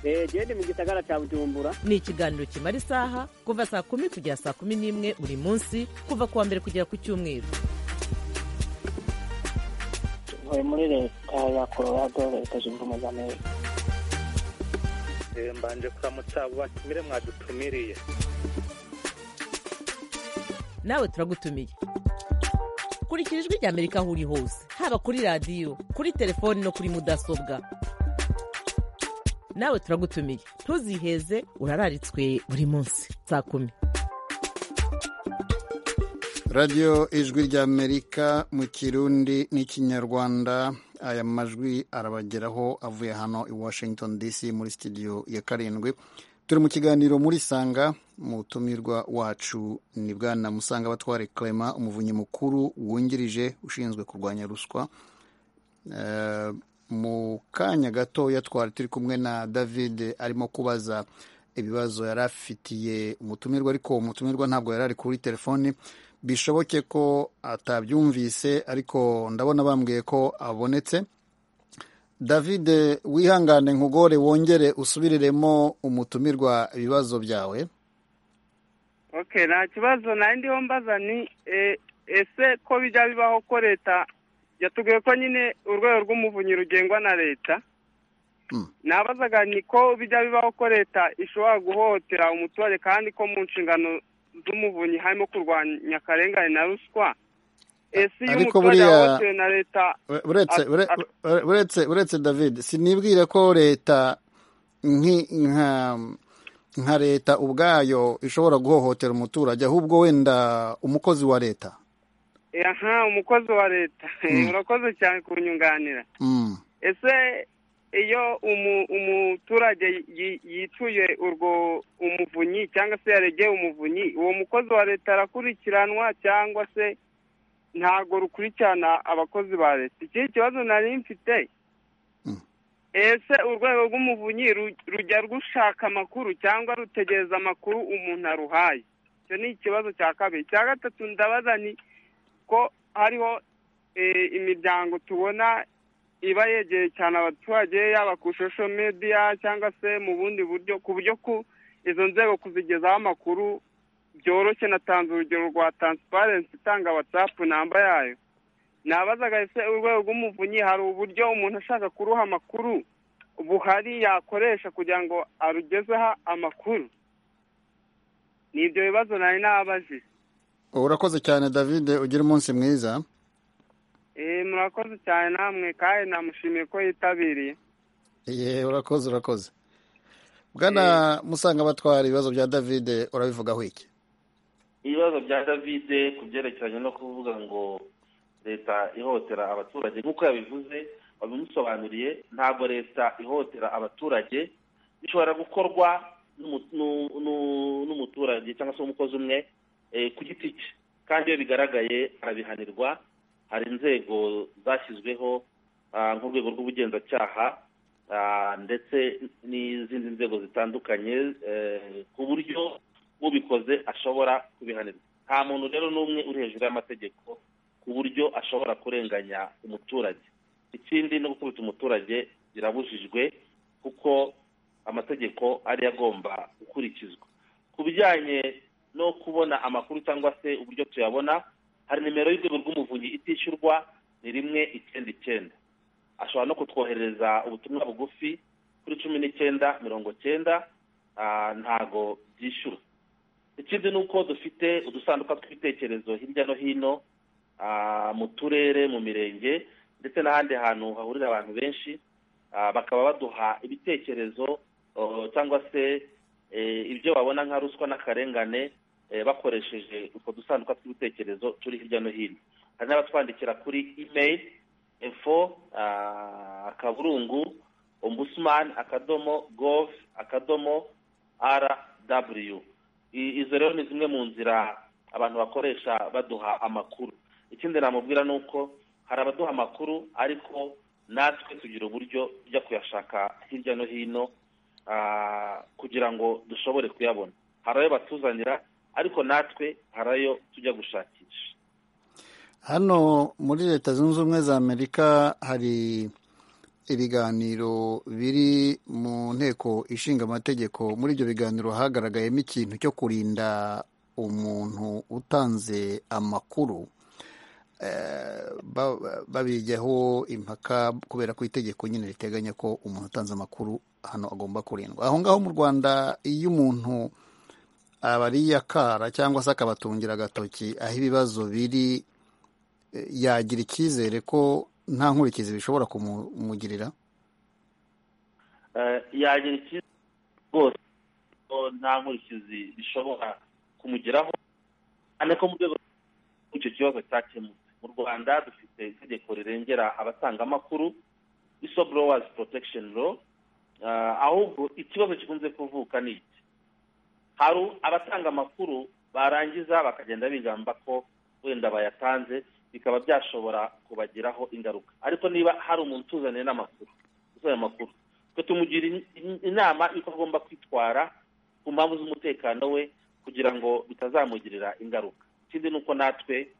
genda mu gisagara cya bujumbura ni ikiganiro kimara isaha kuva saa kumi kugera saa kumi n'imwe buri munsi kuva ku wa mbere kugera ku cyumweru ntuye muri leta ya colorado leta zunze ubumwe za amerika mbanje kuramutsa abo batumire mwadutumiriye nawe turagutumiye kurikira ijwi rya amerika aho uri hose haba kuri radiyo kuri telefoni no kuri mudasobwa nawe turagutumiye ntuziheze urararitswe buri munsi saa kumi radiyo ijwi ry'amerika mu kirundi n'ikinyarwanda aya majwi arabageraho avuye hano i washington dc muri sitidiyo ya karindwi turi mu kiganiro muri sanga mutumirwa wacu ni bwana musanga batware clement umuvunyi mukuru wungirije ushinzwe kurwanya ruswa mu kanya gatoya twari turi kumwe na david arimo kubaza ibibazo yari afitiye umutumirwa ariko umutumirwa ntabwo yari ari kuri telefoni bishoboke ko atabyumvise ariko ndabona bambwiye ko abonetse david wihangane nkugore wongere usubiriremo umutumirwa ibibazo byawe okay nta kibazo nayo ndiho mbaza ni ese ko bijya bibaho ko leta yatubwiye ko nyine urwego rw'umuvunyi rugengwa na leta nabazaga ni ko bijya bibaho ko leta ishobora guhohotera umuturage kandi ko mu nshingano z'umuvunyi harimo kurwanya akarengane na ruswa ese iyo umuturage yahohotewe na leta uretse david sinibwire ko leta nka leta ubwayo ishobora guhohotera umuturage ahubwo wenda umukozi wa leta aha umukozi wa leta urakoze cyane kunyunganira ese iyo umuturage yicuye urwo umuvunyi cyangwa se yaregeye umuvunyi uwo mukozi wa leta arakurikiranwa cyangwa se ntabwo rukurikirana abakozi ba leta ikindi kibazo nari mfite ese urwego rw'umuvunyi rujya rushaka amakuru cyangwa rutegereza amakuru umuntu aruhaye icyo ni ikibazo cya kabiri cya gatatu ndabaza ni ko hariho imiryango tubona iba yegereye cyane abaturage yaba ku ishusho mediya cyangwa se mu bundi buryo ku buryo ku izo nzego kuzigezaho amakuru byoroshye natanze urugero rwa taransiparensi itanga watsapu namba yayo nabazaga ese urwego rw'umuvunyi hari uburyo umuntu ashaka kuruha amakuru buhari yakoresha kugira ngo arugezeho amakuru ni ibyo bibazo nari nababajije urakoze cyane david ugira umunsi mwiza murakoze cyane namwe kandi namushimiye ko yitabiriye urakoze urakoze bwana musanga batwara ibibazo bya david urabivugaho iki ibibazo bya david ku byerekeranye no kuvuga ngo leta ihotera abaturage nk'uko yabivuze wabimusobanuriye ntabwo leta ihotera abaturage bishobora gukorwa n'umuturage cyangwa se umukozi umwe ku giti cye kandi iyo bigaragaye arabihanirwa hari inzego zashyizweho nk'urwego rw'ubugenzacyaha ndetse n'izindi nzego zitandukanye ku buryo ubikoze ashobora kubihanirwa nta muntu rero n'umwe uri hejuru y'amategeko ku buryo ashobora kurenganya umuturage ikindi no gukubita umuturage birabujijwe kuko amategeko ariyo agomba gukurikizwa ku bijyanye no kubona amakuru cyangwa se uburyo tuyabona hari nimero y'urwego rw'umuvunyi itishyurwa ni rimwe icyenda icyenda ashobora no kutwoherereza ubutumwa bugufi kuri cumi n'icyenda mirongo cyenda ntago byishyura ikindi ni uko dufite udusanduka tw'ibitekerezo hirya no hino mu turere mu mirenge ndetse n'ahandi hantu hahurira abantu benshi bakaba baduha ibitekerezo cyangwa se ibyo babona nka ruswa n'akarengane bakoresheje utwo dusanduka tw'ibitekerezo turi hirya no hino hari n'abatwandikira kuri email info akaburungu ombudsman akadomo gov akadomo rw izo rero ni zimwe mu nzira abantu bakoresha baduha amakuru ikindi namubwira ni uko hari abaduha amakuru ariko natwe tugira uburyo tujya kuyashaka hirya no hino kugira ngo dushobore kuyabona hari ayo batuzanira ariko natwe hari ayo tujya gushakisha hano muri leta zunze ubumwe za amerika hari ibiganiro biri mu nteko ishinga amategeko muri ibyo biganiro hagaragayemo ikintu cyo kurinda umuntu utanze amakuru babigeho impaka kubera ko itegeko nyine riteganya ko umuntu utanze amakuru hano agomba kurindwa aho ngaho mu rwanda iyo umuntu abariye akara cyangwa se akabatungira agatoki aho ibibazo biri yagira icyizere ko nta nkurikizi bishobora kumugirira yagira icyizere rwose ko nta nkurikizi bishobora kumugeraho cyane ko mu rwego rw'icyo kibazo cyakemutse mu rwanda dufite itegeko rirengera abatanga amakuru isoborowazi porotekisheni ro ahubwo ikibazo gikunze kuvuka ni iki hari abatanga amakuru barangiza bakagenda bigamba ko wenda bayatanze bikaba byashobora kubagiraho ingaruka ariko niba hari umuntu utuzaniye n'amakuru uzanye amakuru twe tumugira inama y'uko agomba kwitwara ku mpamvu z'umutekano we kugira ngo bitazamugirira ingaruka ikindi ni uko natwe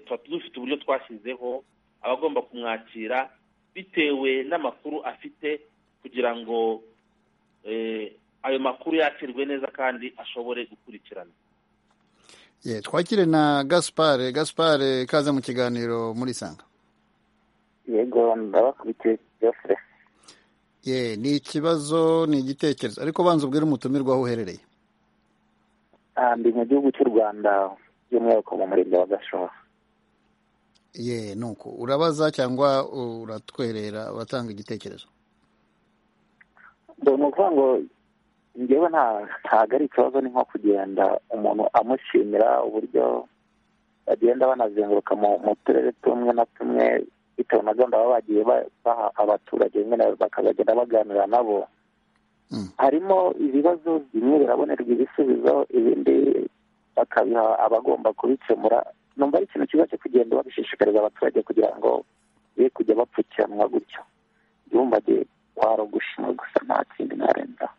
tuba dufite uburyo twashyizeho abagomba kumwakira bitewe n'amakuru afite kugira ngo ayo makuru yakirwe neza kandi ashobore gukurikirana twakire na gaspare gaspare kaza mu kiganiro muri sanga yego ndabakurikiye byose ye ni ikibazo ni igitekerezo ariko banza ubwire umutumirwa aho uherereye ndi mu gihugu cy'u rwanda by'umwihariko mu murenge wa gashora ye ni uko urabaza cyangwa uratwerera uratanga igitekerezo ni ukuvuga ngo ngewe ntabwo ari ikibazo ni nko kugenda umuntu amushimira uburyo bagenda banazenguruka mu turere tumwe na tumwe bitewe na gahunda baba bagiye baha abaturage bakazagenda baganira nabo harimo ibibazo bimwe birabonerwa ibisubizo ibindi bakabiha abagomba kubikemura numva ari ikintu cyiza cyo kugenda babishishikariza abaturage kugira ngo be kujya bapfukiranwa gutyo ntibumbage kwaro gushima gusa nta kindi narenzaho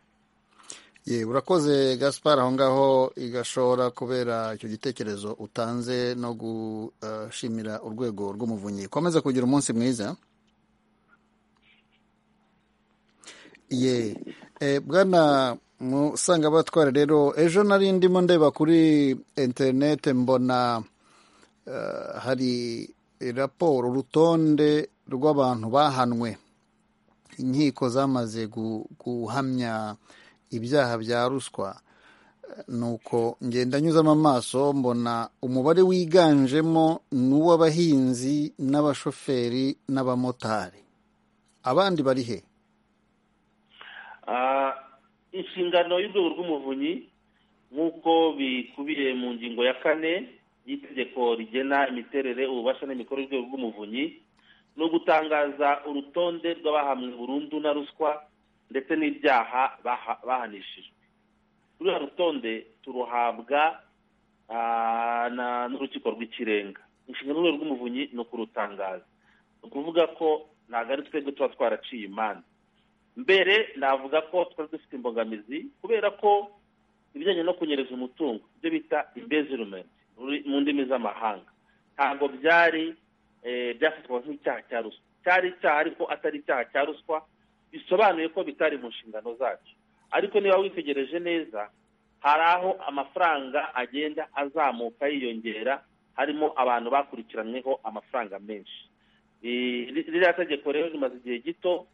ye urakoze gaspar aho ngaho igashobora kubera icyo gitekerezo utanze no gushimira urwego rw'umuvunyi komeza kugira umunsi mwiza ye bwana musanga batwara rero ejo nari ndimo ndeba kuri interinete mbona hari raporo urutonde rw'abantu bahanwe inkiko zamaze guhamya ibyaha bya ruswa ni uko ngenda nyuzamo amaso mbona umubare wiganjemo ni uw'abahinzi n'abashoferi n'abamotari abandi bari he inshingano y'urwego rw'umuvunyi nk'uko bikubiye mu ngingo ya kane y'itegeko rigena imiterere ububasha n'imikoro y'urwego rw'umuvunyi ni ugutangaza urutonde rw'abahamwe burundu na ruswa ndetse n'ibyaha bahanishijwe ruriya rutonde turuhabwa n'urukiko rw'ikirenga inshingano y'urwego rw'umuvunyi ni ukurutangaza ni ukuvuga ko ntabwo ari twebwe tuba twaraciye imanza mbere navuga ko twari dufite imbogamizi kubera ko ibijyanye no kunyereza umutungo ibyo bita imbezirumenti mu ndimi z'amahanga ntabwo byari byafatwa nk'icyaha cya ruswa cyari icyaha ariko atari icyaha cya ruswa bisobanuye ko bitari mu nshingano zacu ariko niba witegereje neza hari aho amafaranga agenda azamuka yiyongera harimo abantu bakurikiranyweho amafaranga menshi ririya tegeko rero rimaze igihe gito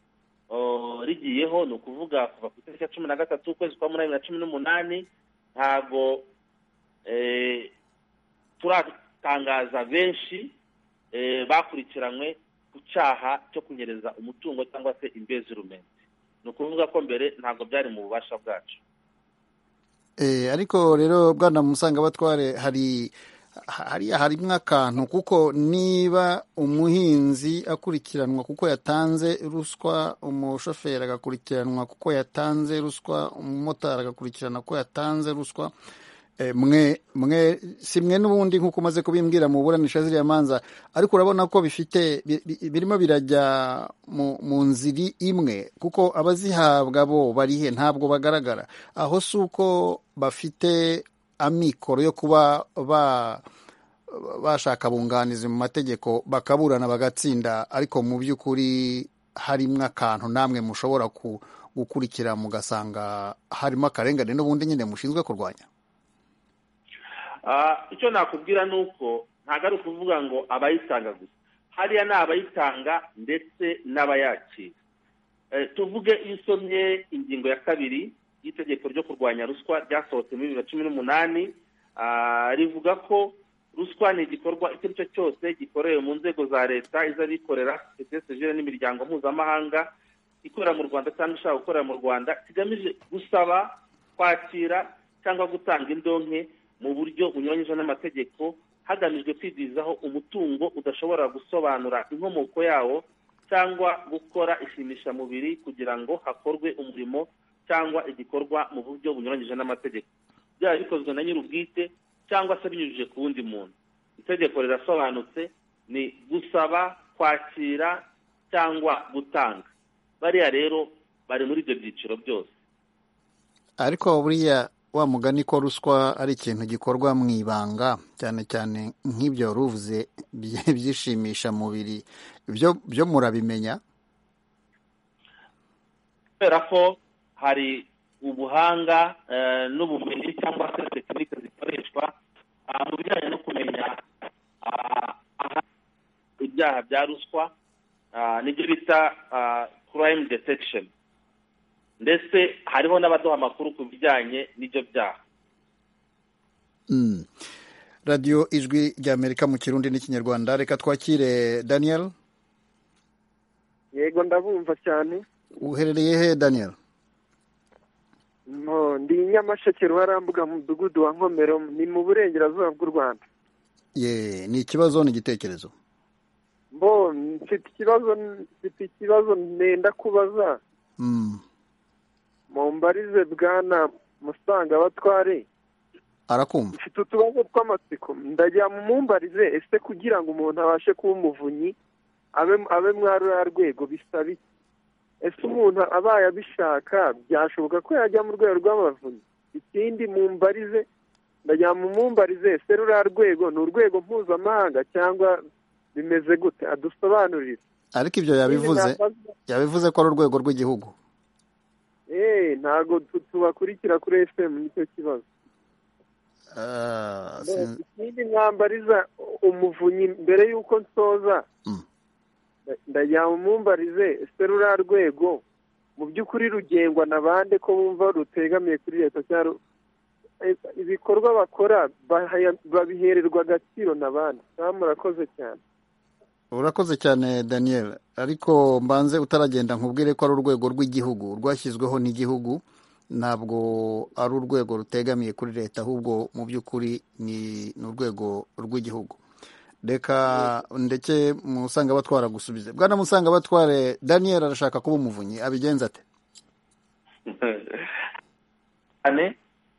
rigiyeho ni ukuvuga kuva ku itariki ya cumi na gatatu ukwezi kwa munani na cumi n'umunani ntabwo turatangaza benshi bakurikiranywe ku cyaha cyo kunyereza umutungo cyangwa se imbezirumente ni ukuvuga ko mbere ntabwo byari mu bubasha bwacu ariko rero bwana musanga batware hari hariya harimo akantu kuko niba umuhinzi akurikiranwa kuko yatanze ruswa umushoferi agakurikiranwa kuko yatanze ruswa umumotari agakurikirana ko yatanze ruswa mwe mwe si mwe n'ubundi nk'uko umaze kubimbwira mu buranisha ziriya manza ariko urabona ko bifite birimo birajya mu nziri imwe kuko abazihabwa bo barihe ntabwo bagaragara aho si uko bafite amikoro yo kuba bashaka bunganizi mu mategeko bakaburana bagatsinda ariko mu by'ukuri harimo akantu namwe mushobora gukurikira mugasanga harimo akarengane n'ubundi nyine mushinzwe kurwanya icyo nakubwira ni uko ntabwo ari ukuvuga ngo abayitanga gusa hariya ni abayitanga ndetse n'abayakira tuvuge iyo usomye ingingo ya kabiri y'itegeko ryo kurwanya ruswa ryasohotse muri bibiri na cumi n'umunani rivuga ko ruswa ni igikorwa icyo ari cyo cyose gikorewe mu nzego za leta iz'abikorera sosiyete sivire n'imiryango mpuzamahanga ikorera mu rwanda cyangwa ishaka gukorera mu rwanda kigamije gusaba kwakira cyangwa gutanga indonke mu buryo bunyuranyije n'amategeko hagamijwe kwigwizaho umutungo udashobora gusobanura inkomoko yawo cyangwa gukora ishimishamubiri kugira ngo hakorwe umurimo cyangwa igikorwa mu buryo bunyuranyije n'amategeko byaba bikozwe na nyir'ubwite cyangwa se binyujije ku wundi muntu itegeko rirasobanutse ni gusaba kwakira cyangwa gutanga bariya rero bari muri ibyo byiciro byose ariko buriya wa mugani ko ruswa ari ikintu gikorwa mu ibanga cyane cyane nk'ibyo ruvuze byishimisha mubiri byo murabimenya kubera ko hari ubuhanga n'ubumenyi cyangwa se tekinike zikoreshwa mu bijyanye no kumenya ibyaha bya ruswa nibyo bita crime detection ndetse hariho n'abaduha amakuru ku bijyanye n'ibyo byaha radiyo ijwi ry'amerika mu kirundi n'ikinyarwanda reka twakire daniel yego ndabumva cyane uherereye he daniel ndi nyamasheke ruharambuga mu mudugudu wa nkomero ni mu burengerazuba bw'u rwanda ye ni ikibazo ni igitekerezo mbo mfite ikibazo mfite ikibazo ntenda kubaza mumbarize bwana musanga batware arakumva mfite utubazo tw'amatsiko ndagira mumbarize ese kugira ngo umuntu abashe kuba umuvunyi abe abe ruriya rwego bisaba iki ese umuntu abaye abishaka byashoboka ko yajya mu rwego rw'abavunyi ikindi mumbarize ndagira mumbarize ese ruriya rwego ni urwego mpuzamahanga cyangwa bimeze gute adusobanurire ariko ibyo yabivuze yabivuze ko ari urwego rw'igihugu eee ntabwo tubakurikira kuri efuperi nicyo kibazo ikindi mwambariza umuvunyi mbere y'uko nsoza ndagira umumbarize ese ruriya rwego mu by'ukuri rugengwa na bande ko bumva rutegamiye kuri leta cyangwa ibikorwa bakora babihererwa agaciro na bande nta murakoze cyane urakoze cyane daniel ariko mbanze utaragenda nkubwire ko ari urwego rw'igihugu rwashyizweho n'igihugu ntabwo ari urwego rutegamiye kuri leta ahubwo mu by'ukuri ni urwego rw'igihugu reka ndeke musanga batwara gusubiza bwana musanga batware daniel arashaka kuba umuvunyi abigenza ate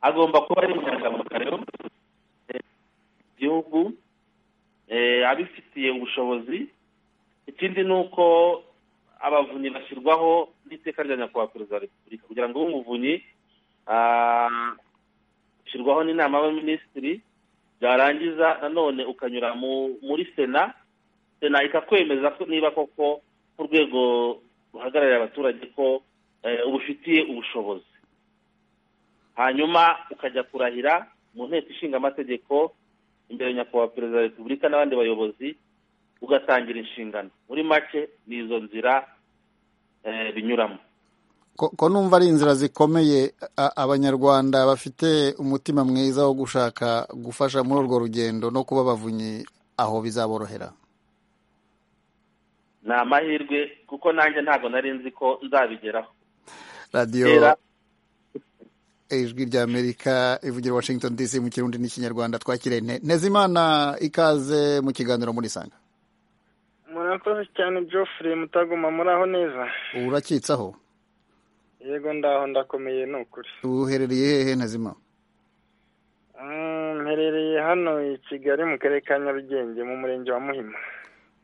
agomba kuba ari inyangamugayo igihugu abifitiye ubushobozi ikindi ni uko abavunyi bashyirwaho n'iteka rya nyakubahwa perezida wa repubulika kugira ngo ube umuvunyi ashyirwaho n'inama y'abaminisitiri byarangiza nanone ukanyura muri sena sena ikakwemeza ko niba koko nk'urwego ruhagarariye abaturage ko ubufitiye ubushobozi hanyuma ukajya kurahira mu nteko ishinga amategeko imbere ya nyakubahwa perezida wa repubulika n'abandi bayobozi ugatangira inshingano muri make ni izo nzira binyuramo ko numva ari inzira zikomeye abanyarwanda bafite umutima mwiza wo gushaka gufasha muri urwo rugendo no kuba bavunyi aho bizaborohera ni amahirwe kuko nanjye ntabwo nari nzi ko nzabigeraho radiyo ijwi ry'amerika ivugira washington dc mu kirundi n'ikinyarwanda twakire ntezimana ikaze mu kiganiro muri sanga murakoze cyane geoffrey mutaguma muri aho neza urakitsaho yego ndaho ndakomeye ni ukuri uherereye hehe ntezima mperereye hano i kigali mu karere ka nyarugenge mu murenge wa muhima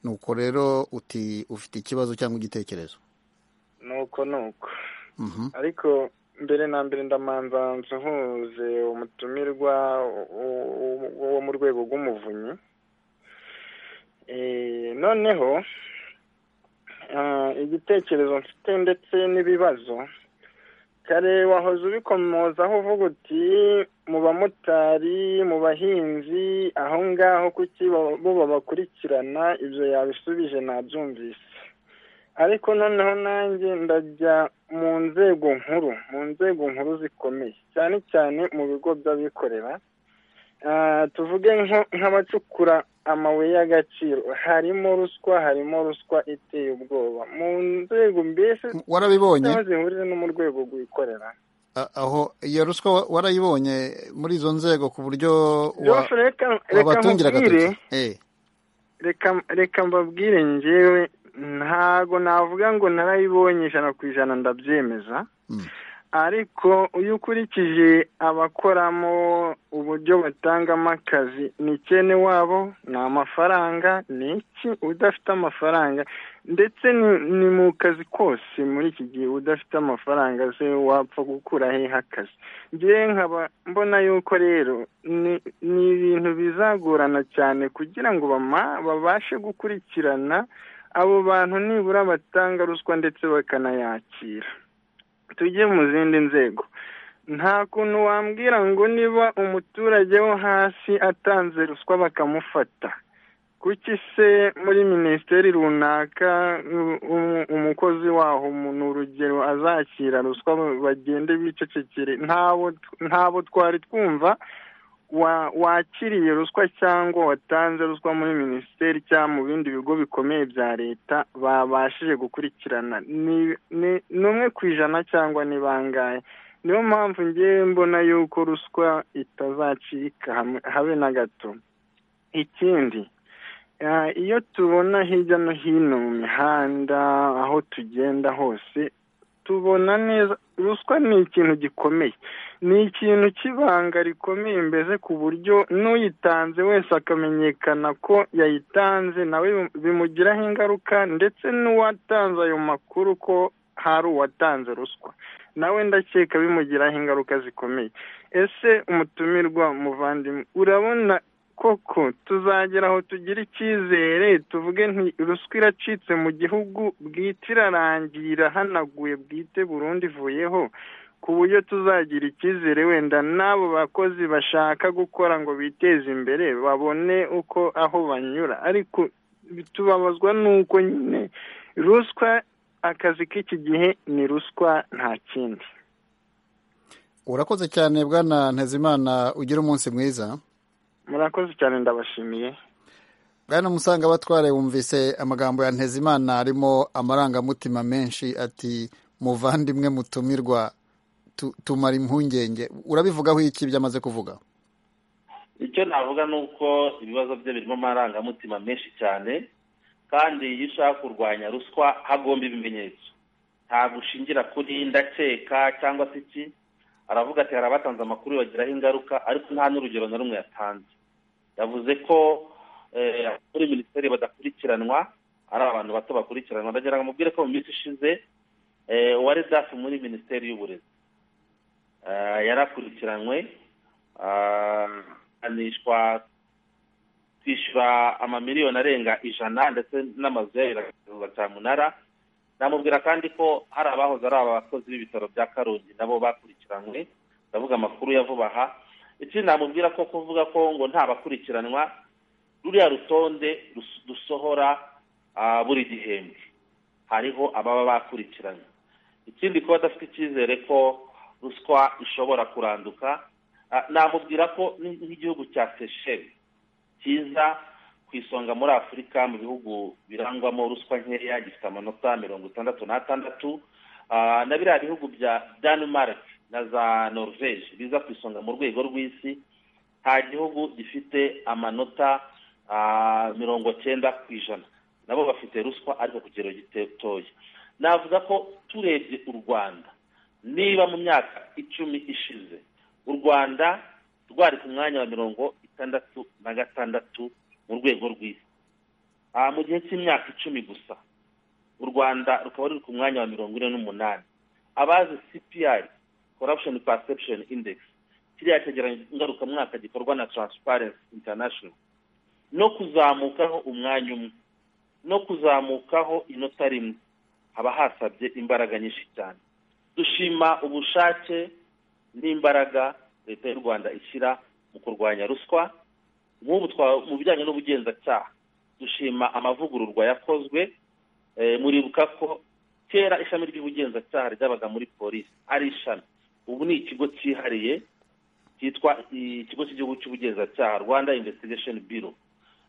nuko rero uti ufite ikibazo cyangwa igitekerezo nuko nuko ariko mbere na mbere ndamanza nsuhuze umutumirwa wo mu rwego rw'umuvunyi noneho igitekerezo mfite ndetse n'ibibazo kare wahoze ubikomozaho uvuga uti mu bamotari mu bahinzi aho ngaho kuki bo babakurikirana ibyo yabisubije nabyumvise ariko noneho nanjye ndajya mu nzego nkuru mu nzego nkuru zikomeye cyane cyane mu bigo by'abikorera tuvuge nk'abacukura amabuye y'agaciro harimo ruswa harimo ruswa iteye ubwoba mu nzego mbese warabibonye zihurije no mu rwego rw'ikorera aho iyo ruswa warayibonye muri izo nzego ku buryo wabatungira agatoki reka mbabwire ngewe ntago navuga ngo narayibonye ijana ku ijana ndabyemeza ariko iyo ukurikije abakoramo uburyo batangamo akazi ni ikene wabo ni amafaranga ni iki udafite amafaranga ndetse ni- ni mu kazi kose muri iki gihe udafite amafaranga se wapfa gukura hehe akazi ngewe nkaba mbona yuko rero ni- ni ibintu bizagorana cyane kugira ngo bama- babashe gukurikirana abo bantu nibura batanga ruswa ndetse bakanayakira tujye mu zindi nzego nta kuntu wambwira ngo niba umuturage wo hasi atanze ruswa bakamufata kuki se muri minisiteri runaka u- u- umukozi waho mu- ni urugero azakira ruswa bagende bicecekere ntabo ntabo twari twumva wa- wakiriye ruswa cyangwa watanze ruswa muri minisiteri cyangwa mu bindi bigo bikomeye bya leta babashije gukurikirana ni ni- ni umwe ku ijana cyangwa ni bangahe niyo mpamvu ngewe mbona yuko ruswa itazacika hamwe- habe na gato ikindi eh, iyo tubona hirya no hino mu mihanda aho tugenda hose tubona neza ruswa ni ikintu gikomeye ni ikintu cy'ibanga rikomeye mbese ku buryo n'uyitanze wese akamenyekana ko yayitanze nawe bimugiraho ingaruka ndetse n'uwatanze ayo makuru ko hari uwatanze ruswa nawe ndakeka bimugiraho ingaruka zikomeye ese umutumirwa muvandimwe urabona koko tuzagera aho tugira icyizere tuvuge nti ruswa iracitse mu gihugu bwite irarangiye irahanaguye bwite burundu ivuyeho ku buryo tuzagira icyizere wenda n'abo bakozi bashaka gukora ngo biteze imbere babone uko aho banyura ariko tubabazwa n'uko nyine ruswa akazi k'iki gihe ni ruswa nta kindi urakoze cyane bwana ntezimana ugire umunsi mwiza murakoze cyane ndabashimiye bwana musanga batware wumvise amagambo ya ntezimana arimo amarangamutima menshi ati muvandimwe mutumirwa tu- tumara impungenge urabivugaho iki byamaze kuvuga icyo navuga ni uko ibibazo bye birimo amarangamutima menshi cyane kandi iyo ushaka kurwanya ruswa hagomba ibimenyetso ntabwo ushingira kuri ndakeka cyangwa se iki aravuga ati hari abatanze amakuru bagiraho ingaruka ariko nta n'urugero na rumwe yatanze yavuze ko eh, muri minisiteri badakurikiranwa ari abantu bato bakurikiranwa ndagira ngo mubwire ko mu minsi ishize eh, uwari dafu muri minisiteri y'uburezi eh, yarakurikiranwe ah, ahanishwa kwishyura amamiliyoni arenga ijana ndetse n'amazu yayo iragacuruza cyamunara namubwira kandi ko hari abahoze ari abakozi b'ibitaro bya karongi nabo bakurikiranwe ndavuga amakuru ya vuba aha ikindi namubwira ko kuvuga ko ngo nta bakurikiranwa ruriya rutonde rus- dusohora ah, buri gihembwe hariho ababa bakurikiranye ikindi kuba adafite icyizere ko ruswa ishobora kuranduka Ah, namubwira ko ni- nk'igihugu cya seychelles cyiza ku isonga muri afurika mu bihugu birangwamo ruswa nkeya gifite amanota mirongo itandatu n'atandatu Ah, na biriya bihugu bya denmark na za norvege biza ku isonga mu rwego rw'isi nta gihugu gifite amanota ah, mirongo cyenda ku ijana nabo bafite ruswa ariko ku kigero gitoya navuga ko turebye u rwanda niba mu myaka icumi ishize u rwanda rwari ku mwanya wa mirongo itandatu na gatandatu mu rwego rw'isi Ah, mu gihe cy'imyaka icumi gusa u rwanda rukaba ruri ku mwanya wa mirongo ine n'umunani abazi cpi corruption perception index kiriya cyegeranyo ngarukamwaka gikorwa na transparency international no kuzamukaho umwanya umwe no kuzamukaho inota rimwe haba hasabye imbaraga nyinshi cyane dushima ubushake n'imbaraga leta y'u rwanda ishyira mu kurwanya ruswa nk'ubu twa- mu bijyanye n'ubugenzacyaha dushima amavugururwa yakozwe Eh, muribuka ko kera ishami ry'ubugenzacyaha ryabaga muri polisi ari ishami ubu ni ikigo cyihariye cyitwa i- ikigo cy'igihugu cy'ubugenzacyaha rwanda investigation bureau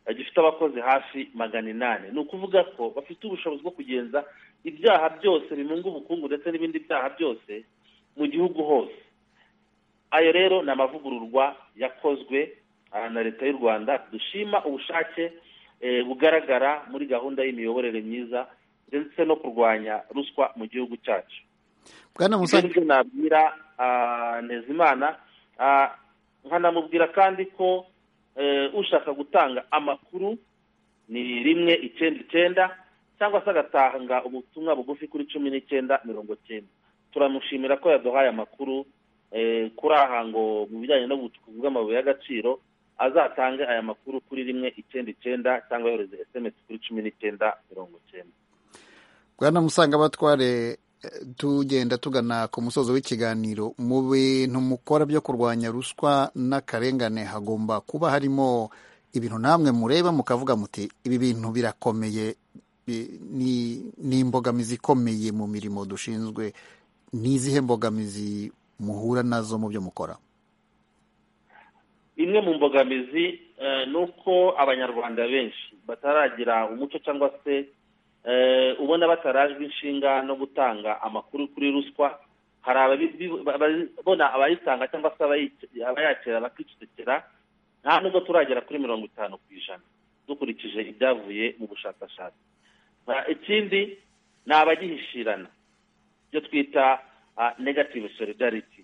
Eh, gifite abakozi hafi magana inani ni ukuvuga ko bafite ubushobozi bwo kugenza ibyaha byose bimunga ubukungu ndetse n'ibindi byaha byose mu gihugu hose ayo rero ni amavugururwa yakozwe ah, na leta y'u rwanda dushima ubushake eh, bugaragara muri gahunda y'imiyoborere myiza ndetse no kurwanya ruswa mu gihugu cyacu bwana musange ibyo nabwira ntezimana nkanamubwira kandi ko ushaka gutanga amakuru ni rimwe icyenda icyenda cyangwa se agatanga ubutumwa bugufi kuri cumi n'icyenda mirongo cyenda turamushimira ko yaduhaye amakuru kuri aha ngo mu bijyanye n'ubucukuzi bw'amabuye y'agaciro azatange aya makuru kuri rimwe icyenda icyenda cyangwa yohereze esemesi kuri cumi n'icyenda mirongo icyenda bwana musanga batware tugenda tugana ku musozo w'ikiganiro mu bintu mukora byo kurwanya ruswa n'akarengane hagomba kuba harimo ibintu namwe mureba mukavuga muti ibi bintu birakomeye ni imbogamizi ikomeye mu mirimo dushinzwe ni izihe mbogamizi muhura nazo mu byo mukora imwe mu mbogamizi ni uko abanyarwanda benshi bataragira umuco cyangwa se ubona batarajwe inshinga no gutanga amakuru kuri ruswa hari ababona abayitanga cyangwa se abayakira bakicecekera nta nubwo turagera kuri mirongo itanu ku ijana dukurikije ibyavuye mu bushakashatsi ikindi ni abagihishirana ibyo twita negative solidarity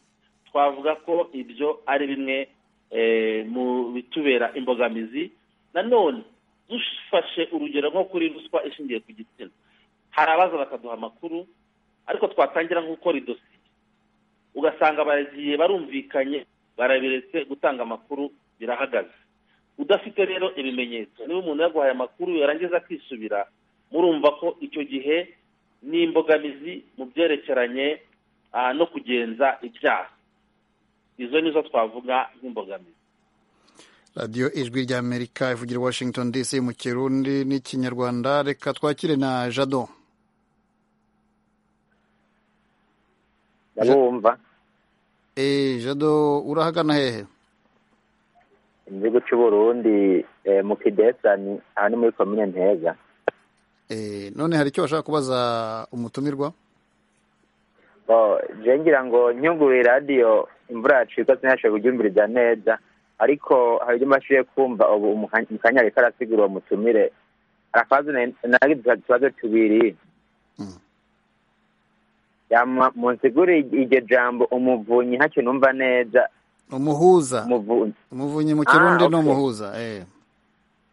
twavuga ko ibyo ari bimwe mu bitubera imbogamizi nanone dufashe urugero nko kuri ruswa ishingiye ku gitsina hari abaza bakaduha amakuru ariko twatangira nko gukora idosiye ugasanga baragiye barumvikanye barabiretse gutanga amakuru birahagaze udafite rero ibimenyetso niba umuntu yaguhaye amakuru yarangiza akisubira murumva ko icyo gihe ni imbogamizi mu byerekeranye no kugenza ibyaha izo nizo twavuga nk'imbogamizi radiyo ijwi ry'amerika ivugira washington dc mu kirundi n'ikinyarwanda reka twakire na jado ndabumva eee jado urahagana hehe mu gihugu cy'uburundi mu kidesani aha ni muri komine ntega eee none hari icyo bashaka kubaza umutumirwa ngira ngo nyunguye radiyo imvura yacika sinashe kubyumviriza neza ariko hari ibyo mbashije kumva ubu mu kanya ariko arasigura uwo mutumire arakazi nawe utubazo tubiri munsiguriye iryo jambo umuvunyi ntacyo numva neza umuhuza umuvunyi mu kirundi ni umuhuza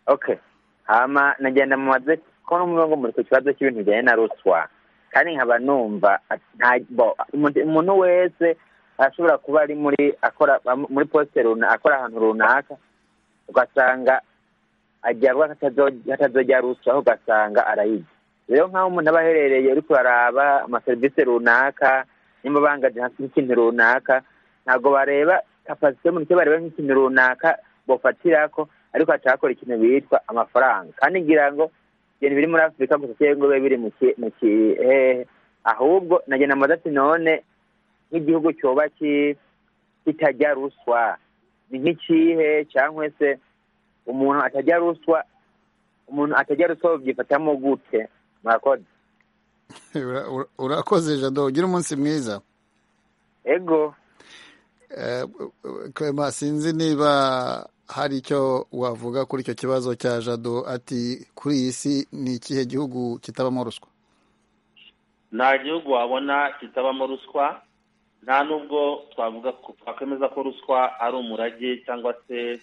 oke hama nagenda mu maze ko n'umwe muri ku kibazo cy'ibintu bijyanye na ruswa kandi nkaba numva umuntu wese ashobora kuba ari muri akora muri posite runaka akora ahantu runaka ugasanga ajyarwa hatazajya ruswa ugasanga arayijya rero nk'aho umuntu aba aherereye uri kuraraba amaserivisi runaka nimba bangaje nk'ikintu runaka ntabwo bareba kapasite y'umuntu icyo bareba nk'ikintu runaka bafatira ko ariko hatahakora ikintu bitwa amafaranga kandi ngira ngo ibintu biri muri afurika gusa cyangwa ngo bibe biri mu kihehe ahubwo nagenda amaze ati none nk'igihugu cyoba kitajya ruswa ni nk'ikihe cyangwa se umuntu atajya ruswa umuntu atajya ruswa babyifatamo gute murakoze urakoze jado ugira umunsi mwiza ego kwema sinzi niba hari icyo wavuga kuri icyo kibazo cya jado ati kuri iyi si ni ikihe gihugu kitabamo ruswa nta gihugu wabona kitabamo ruswa nta nubwo twavuga twakwemeza ko ruswa ari umurage cyangwa se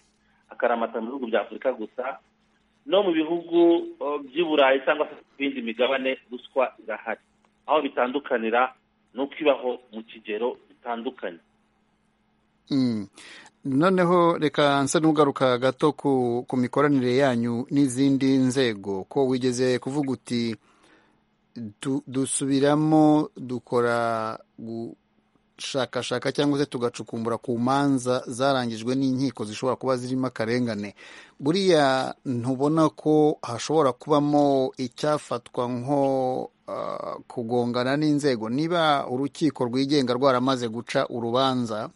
akaramata mu bihugu bya afurika gusa no mu bihugu by'i burayi cyangwa se bindi migabane ruswa irahari aho bitandukanira ni uko ibaho mu kigero gitandukanye noneho reka nsa n'ugaruka gato ku mikoranire yanyu n'izindi nzego ko wigeze kuvuga uti dusubiramo dukora gushakashaka cyangwa se tugacukumbura ku manza zarangijwe n'inkiko zishobora kuba zirimo akarengane buriya ntubona ko hashobora kubamo icyafatwa nko kugongana n'inzego niba urukiko rwigenga rwaramaze guca urubanza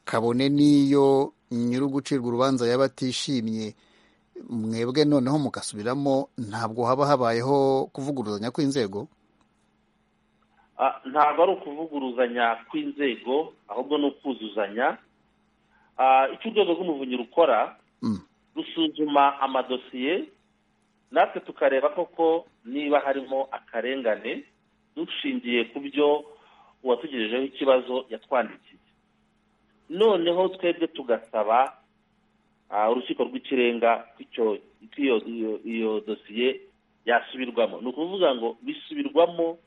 kabone n'iyo nyiri ugucirwa urubanza yaba atishimye mwebwe noneho mugasubiramo ntabwo haba habayeho kuvuguruzanya kw'inzego ntabwo ari ukuvuguruzanya kw'inzego ahubwo ni ukuzuzanya icyo urwego rw'umuvunyi rukora rusuzuma amadosiye natwe tukareba koko niba harimo akarengane dushingiye ku byo uwatugejejeho ikibazo yatwandikiye noneho twebwe tugasaba urukiko rw'ikirenga ko iyo dosiye yasubirwamo ni ukuvuga ngo bisubirwamo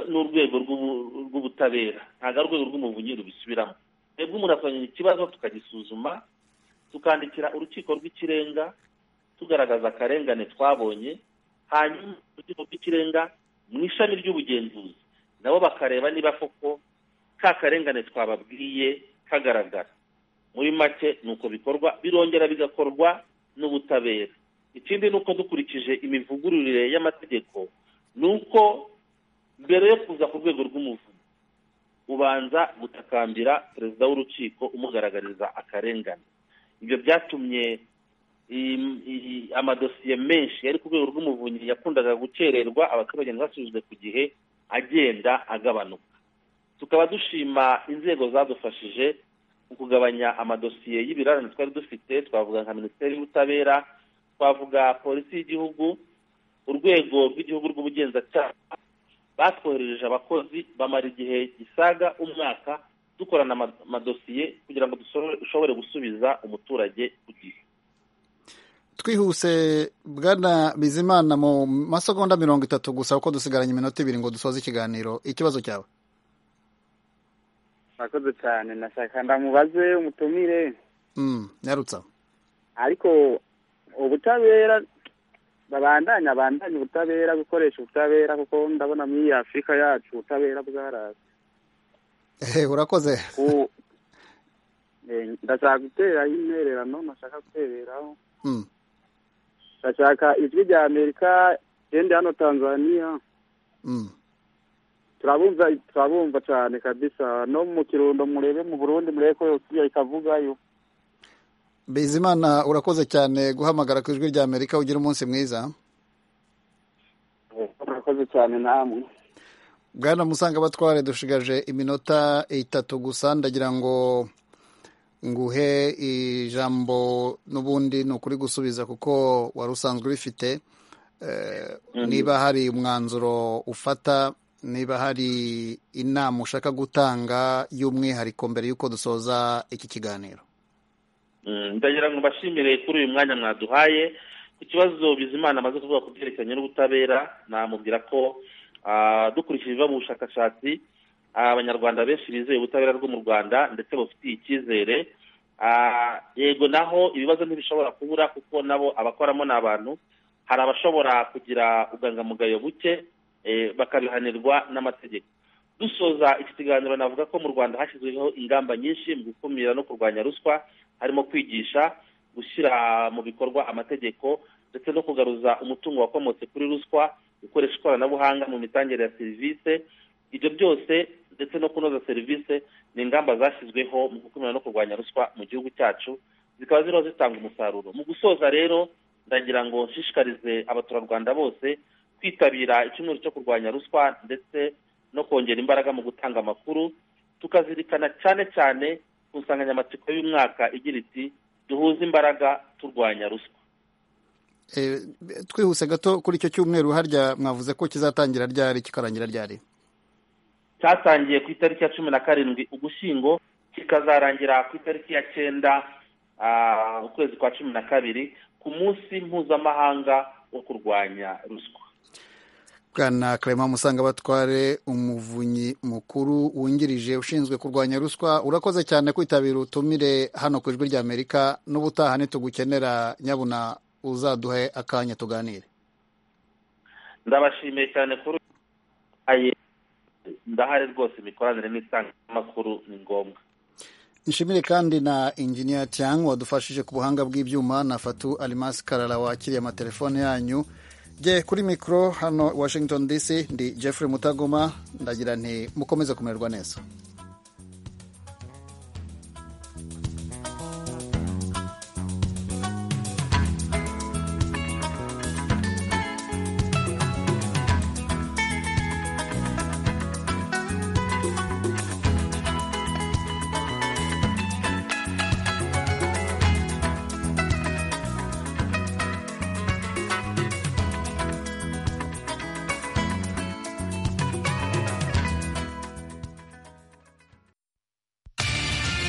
n'urwego rw'ubutabera ntabwo ari urwego rw'umuvunyi rubisubiramo twebwe umuntu akazanye ikibazo tukagisuzuma tukandikira urukiko rw'ikirenga tugaragaza akarengane twabonye hanyuma urukiko rw'ikirenga mu ishami ry'ubugenzuzi nabo bakareba niba koko ka karengane twababwiye kagaragara muri make ni uko bikorwa birongera bigakorwa n'ubutabera ikindi ni uko dukurikije imivugururire y'amategeko ni uko mbere yo kuza ku rwego rw'umuvuzi ubanza gutakambira perezida w'urukiko umugaragariza akarengane ibyo byatumye amadosiye menshi yari ku rwego rw'umuvunyi yakundaga gukererwa abaturage ntibasubizwe ku gihe agenda agabanuka tukaba dushima inzego zadufashije mu kugabanya amadosiye y'ibirarane twari dufite twavuga nka minisiteri y'ubutabera twavuga polisi y'igihugu urwego rw'igihugu rw'ubugenzacyaha batwoherereje abakozi bamara igihe gisaga umwaka dukorana amadosiye kugira ngo dushobore gusubiza umuturage ku gihe twihuse bwana bizimana mu masegonda mirongo itatu gusa kuko dusigaranye iminota ibiri ngo dusoze ikiganiro ikibazo cyawe murakoze cyane nashaka ndamubaze umutumire nyarutsa ariko ubutabera babandanya bandanya ubutabera gukoresha ubutabera kuko ndabona muri iyi afurika yacu ubutabera bwaraza urakoze ndashaka guteraho intererano nashaka gutereraho ndashaka ijwi rya amerika genda hano tanzania turabumva turabumva cyane kabisa no mu kirundo murebe mu burundi murebe ko yosiyo ikavugayo bizimana urakoze cyane guhamagara ku ijwi rya amerika ugira umunsi mwiza murakoze cyane namwe bwana musanga batware dushigaje iminota itatu gusa ndagira ngo nguhe ijambo n'ubundi ni ukuri gusubiza kuko wari usanzwe ubifite niba hari umwanzuro ufata niba hari inama ushaka gutanga y'umwihariko mbere y'uko dusoza iki kiganiro ndagira ngo mbashimire kuri uyu mwanya mwaduhaye ku kibazo bizimana amaze kuvuga ku byerekeranye n'ubutabera namubwira ko dukurikije ibiva mu bushakashatsi abanyarwanda benshi bizeye ubutabera bwo mu rwanda ndetse bufitiye icyizere yego naho ibibazo ntibishobora kubura kuko nabo abakoramo ni abantu hari abashobora kugira ubwangamugayo buke bakabihanirwa n'amategeko dusoza iki kiganiro navuga ko mu rwanda hashyizweho ingamba nyinshi mu gukumira no kurwanya ruswa harimo kwigisha gushyira mu bikorwa amategeko ndetse no kugaruza umutungo wakomotse kuri ruswa gukoresha ikoranabuhanga mu mitangire ya serivisi ibyo byose ndetse no kunoza serivisi ni ingamba zashyizweho mu gukumira no kurwanya ruswa mu gihugu cyacu zikaba ziriho zitanga umusaruro mu gusoza rero ndagira ngo nshishikarize abaturarwanda bose kwitabira icyumweru cyo kurwanya ruswa ndetse no kongera imbaraga mu gutanga amakuru tukazirikana cyane cyane ku nsanganyamatsiko y'umwaka igira iti duhuze imbaraga turwanya ruswa twihuse gato kuri icyo cyumweru harya mwavuze ko kizatangira ryari kikarangira ryari cyatangiye ku itariki ya cumi na karindwi ugushyingo kikazarangira ku itariki ya cyenda ukwezi kwa cumi na kabiri ku munsi mpuzamahanga wo kurwanya ruswa bwana karema musanga batware umuvunyi mukuru wungirije ushinzwe kurwanya ruswa urakoze cyane kwitabira utumire hano ku ijwi rya amerika n'ubutaha ntitugukenera nyabuna uzaduhe akanya tuganire ndabashimiye cyane kuri ndahari rwose imikoranire n'itangazamakuru ni ngombwa nshimire kandi na injiniya Tiang wadufashije ku buhanga bw'ibyuma na fatu arimasi karara wakiriye amatelefone yanyu jye kuri mikoro hano washington dc ndi jeffrey mutagoma ndagira nti mukomeze kumererwa neza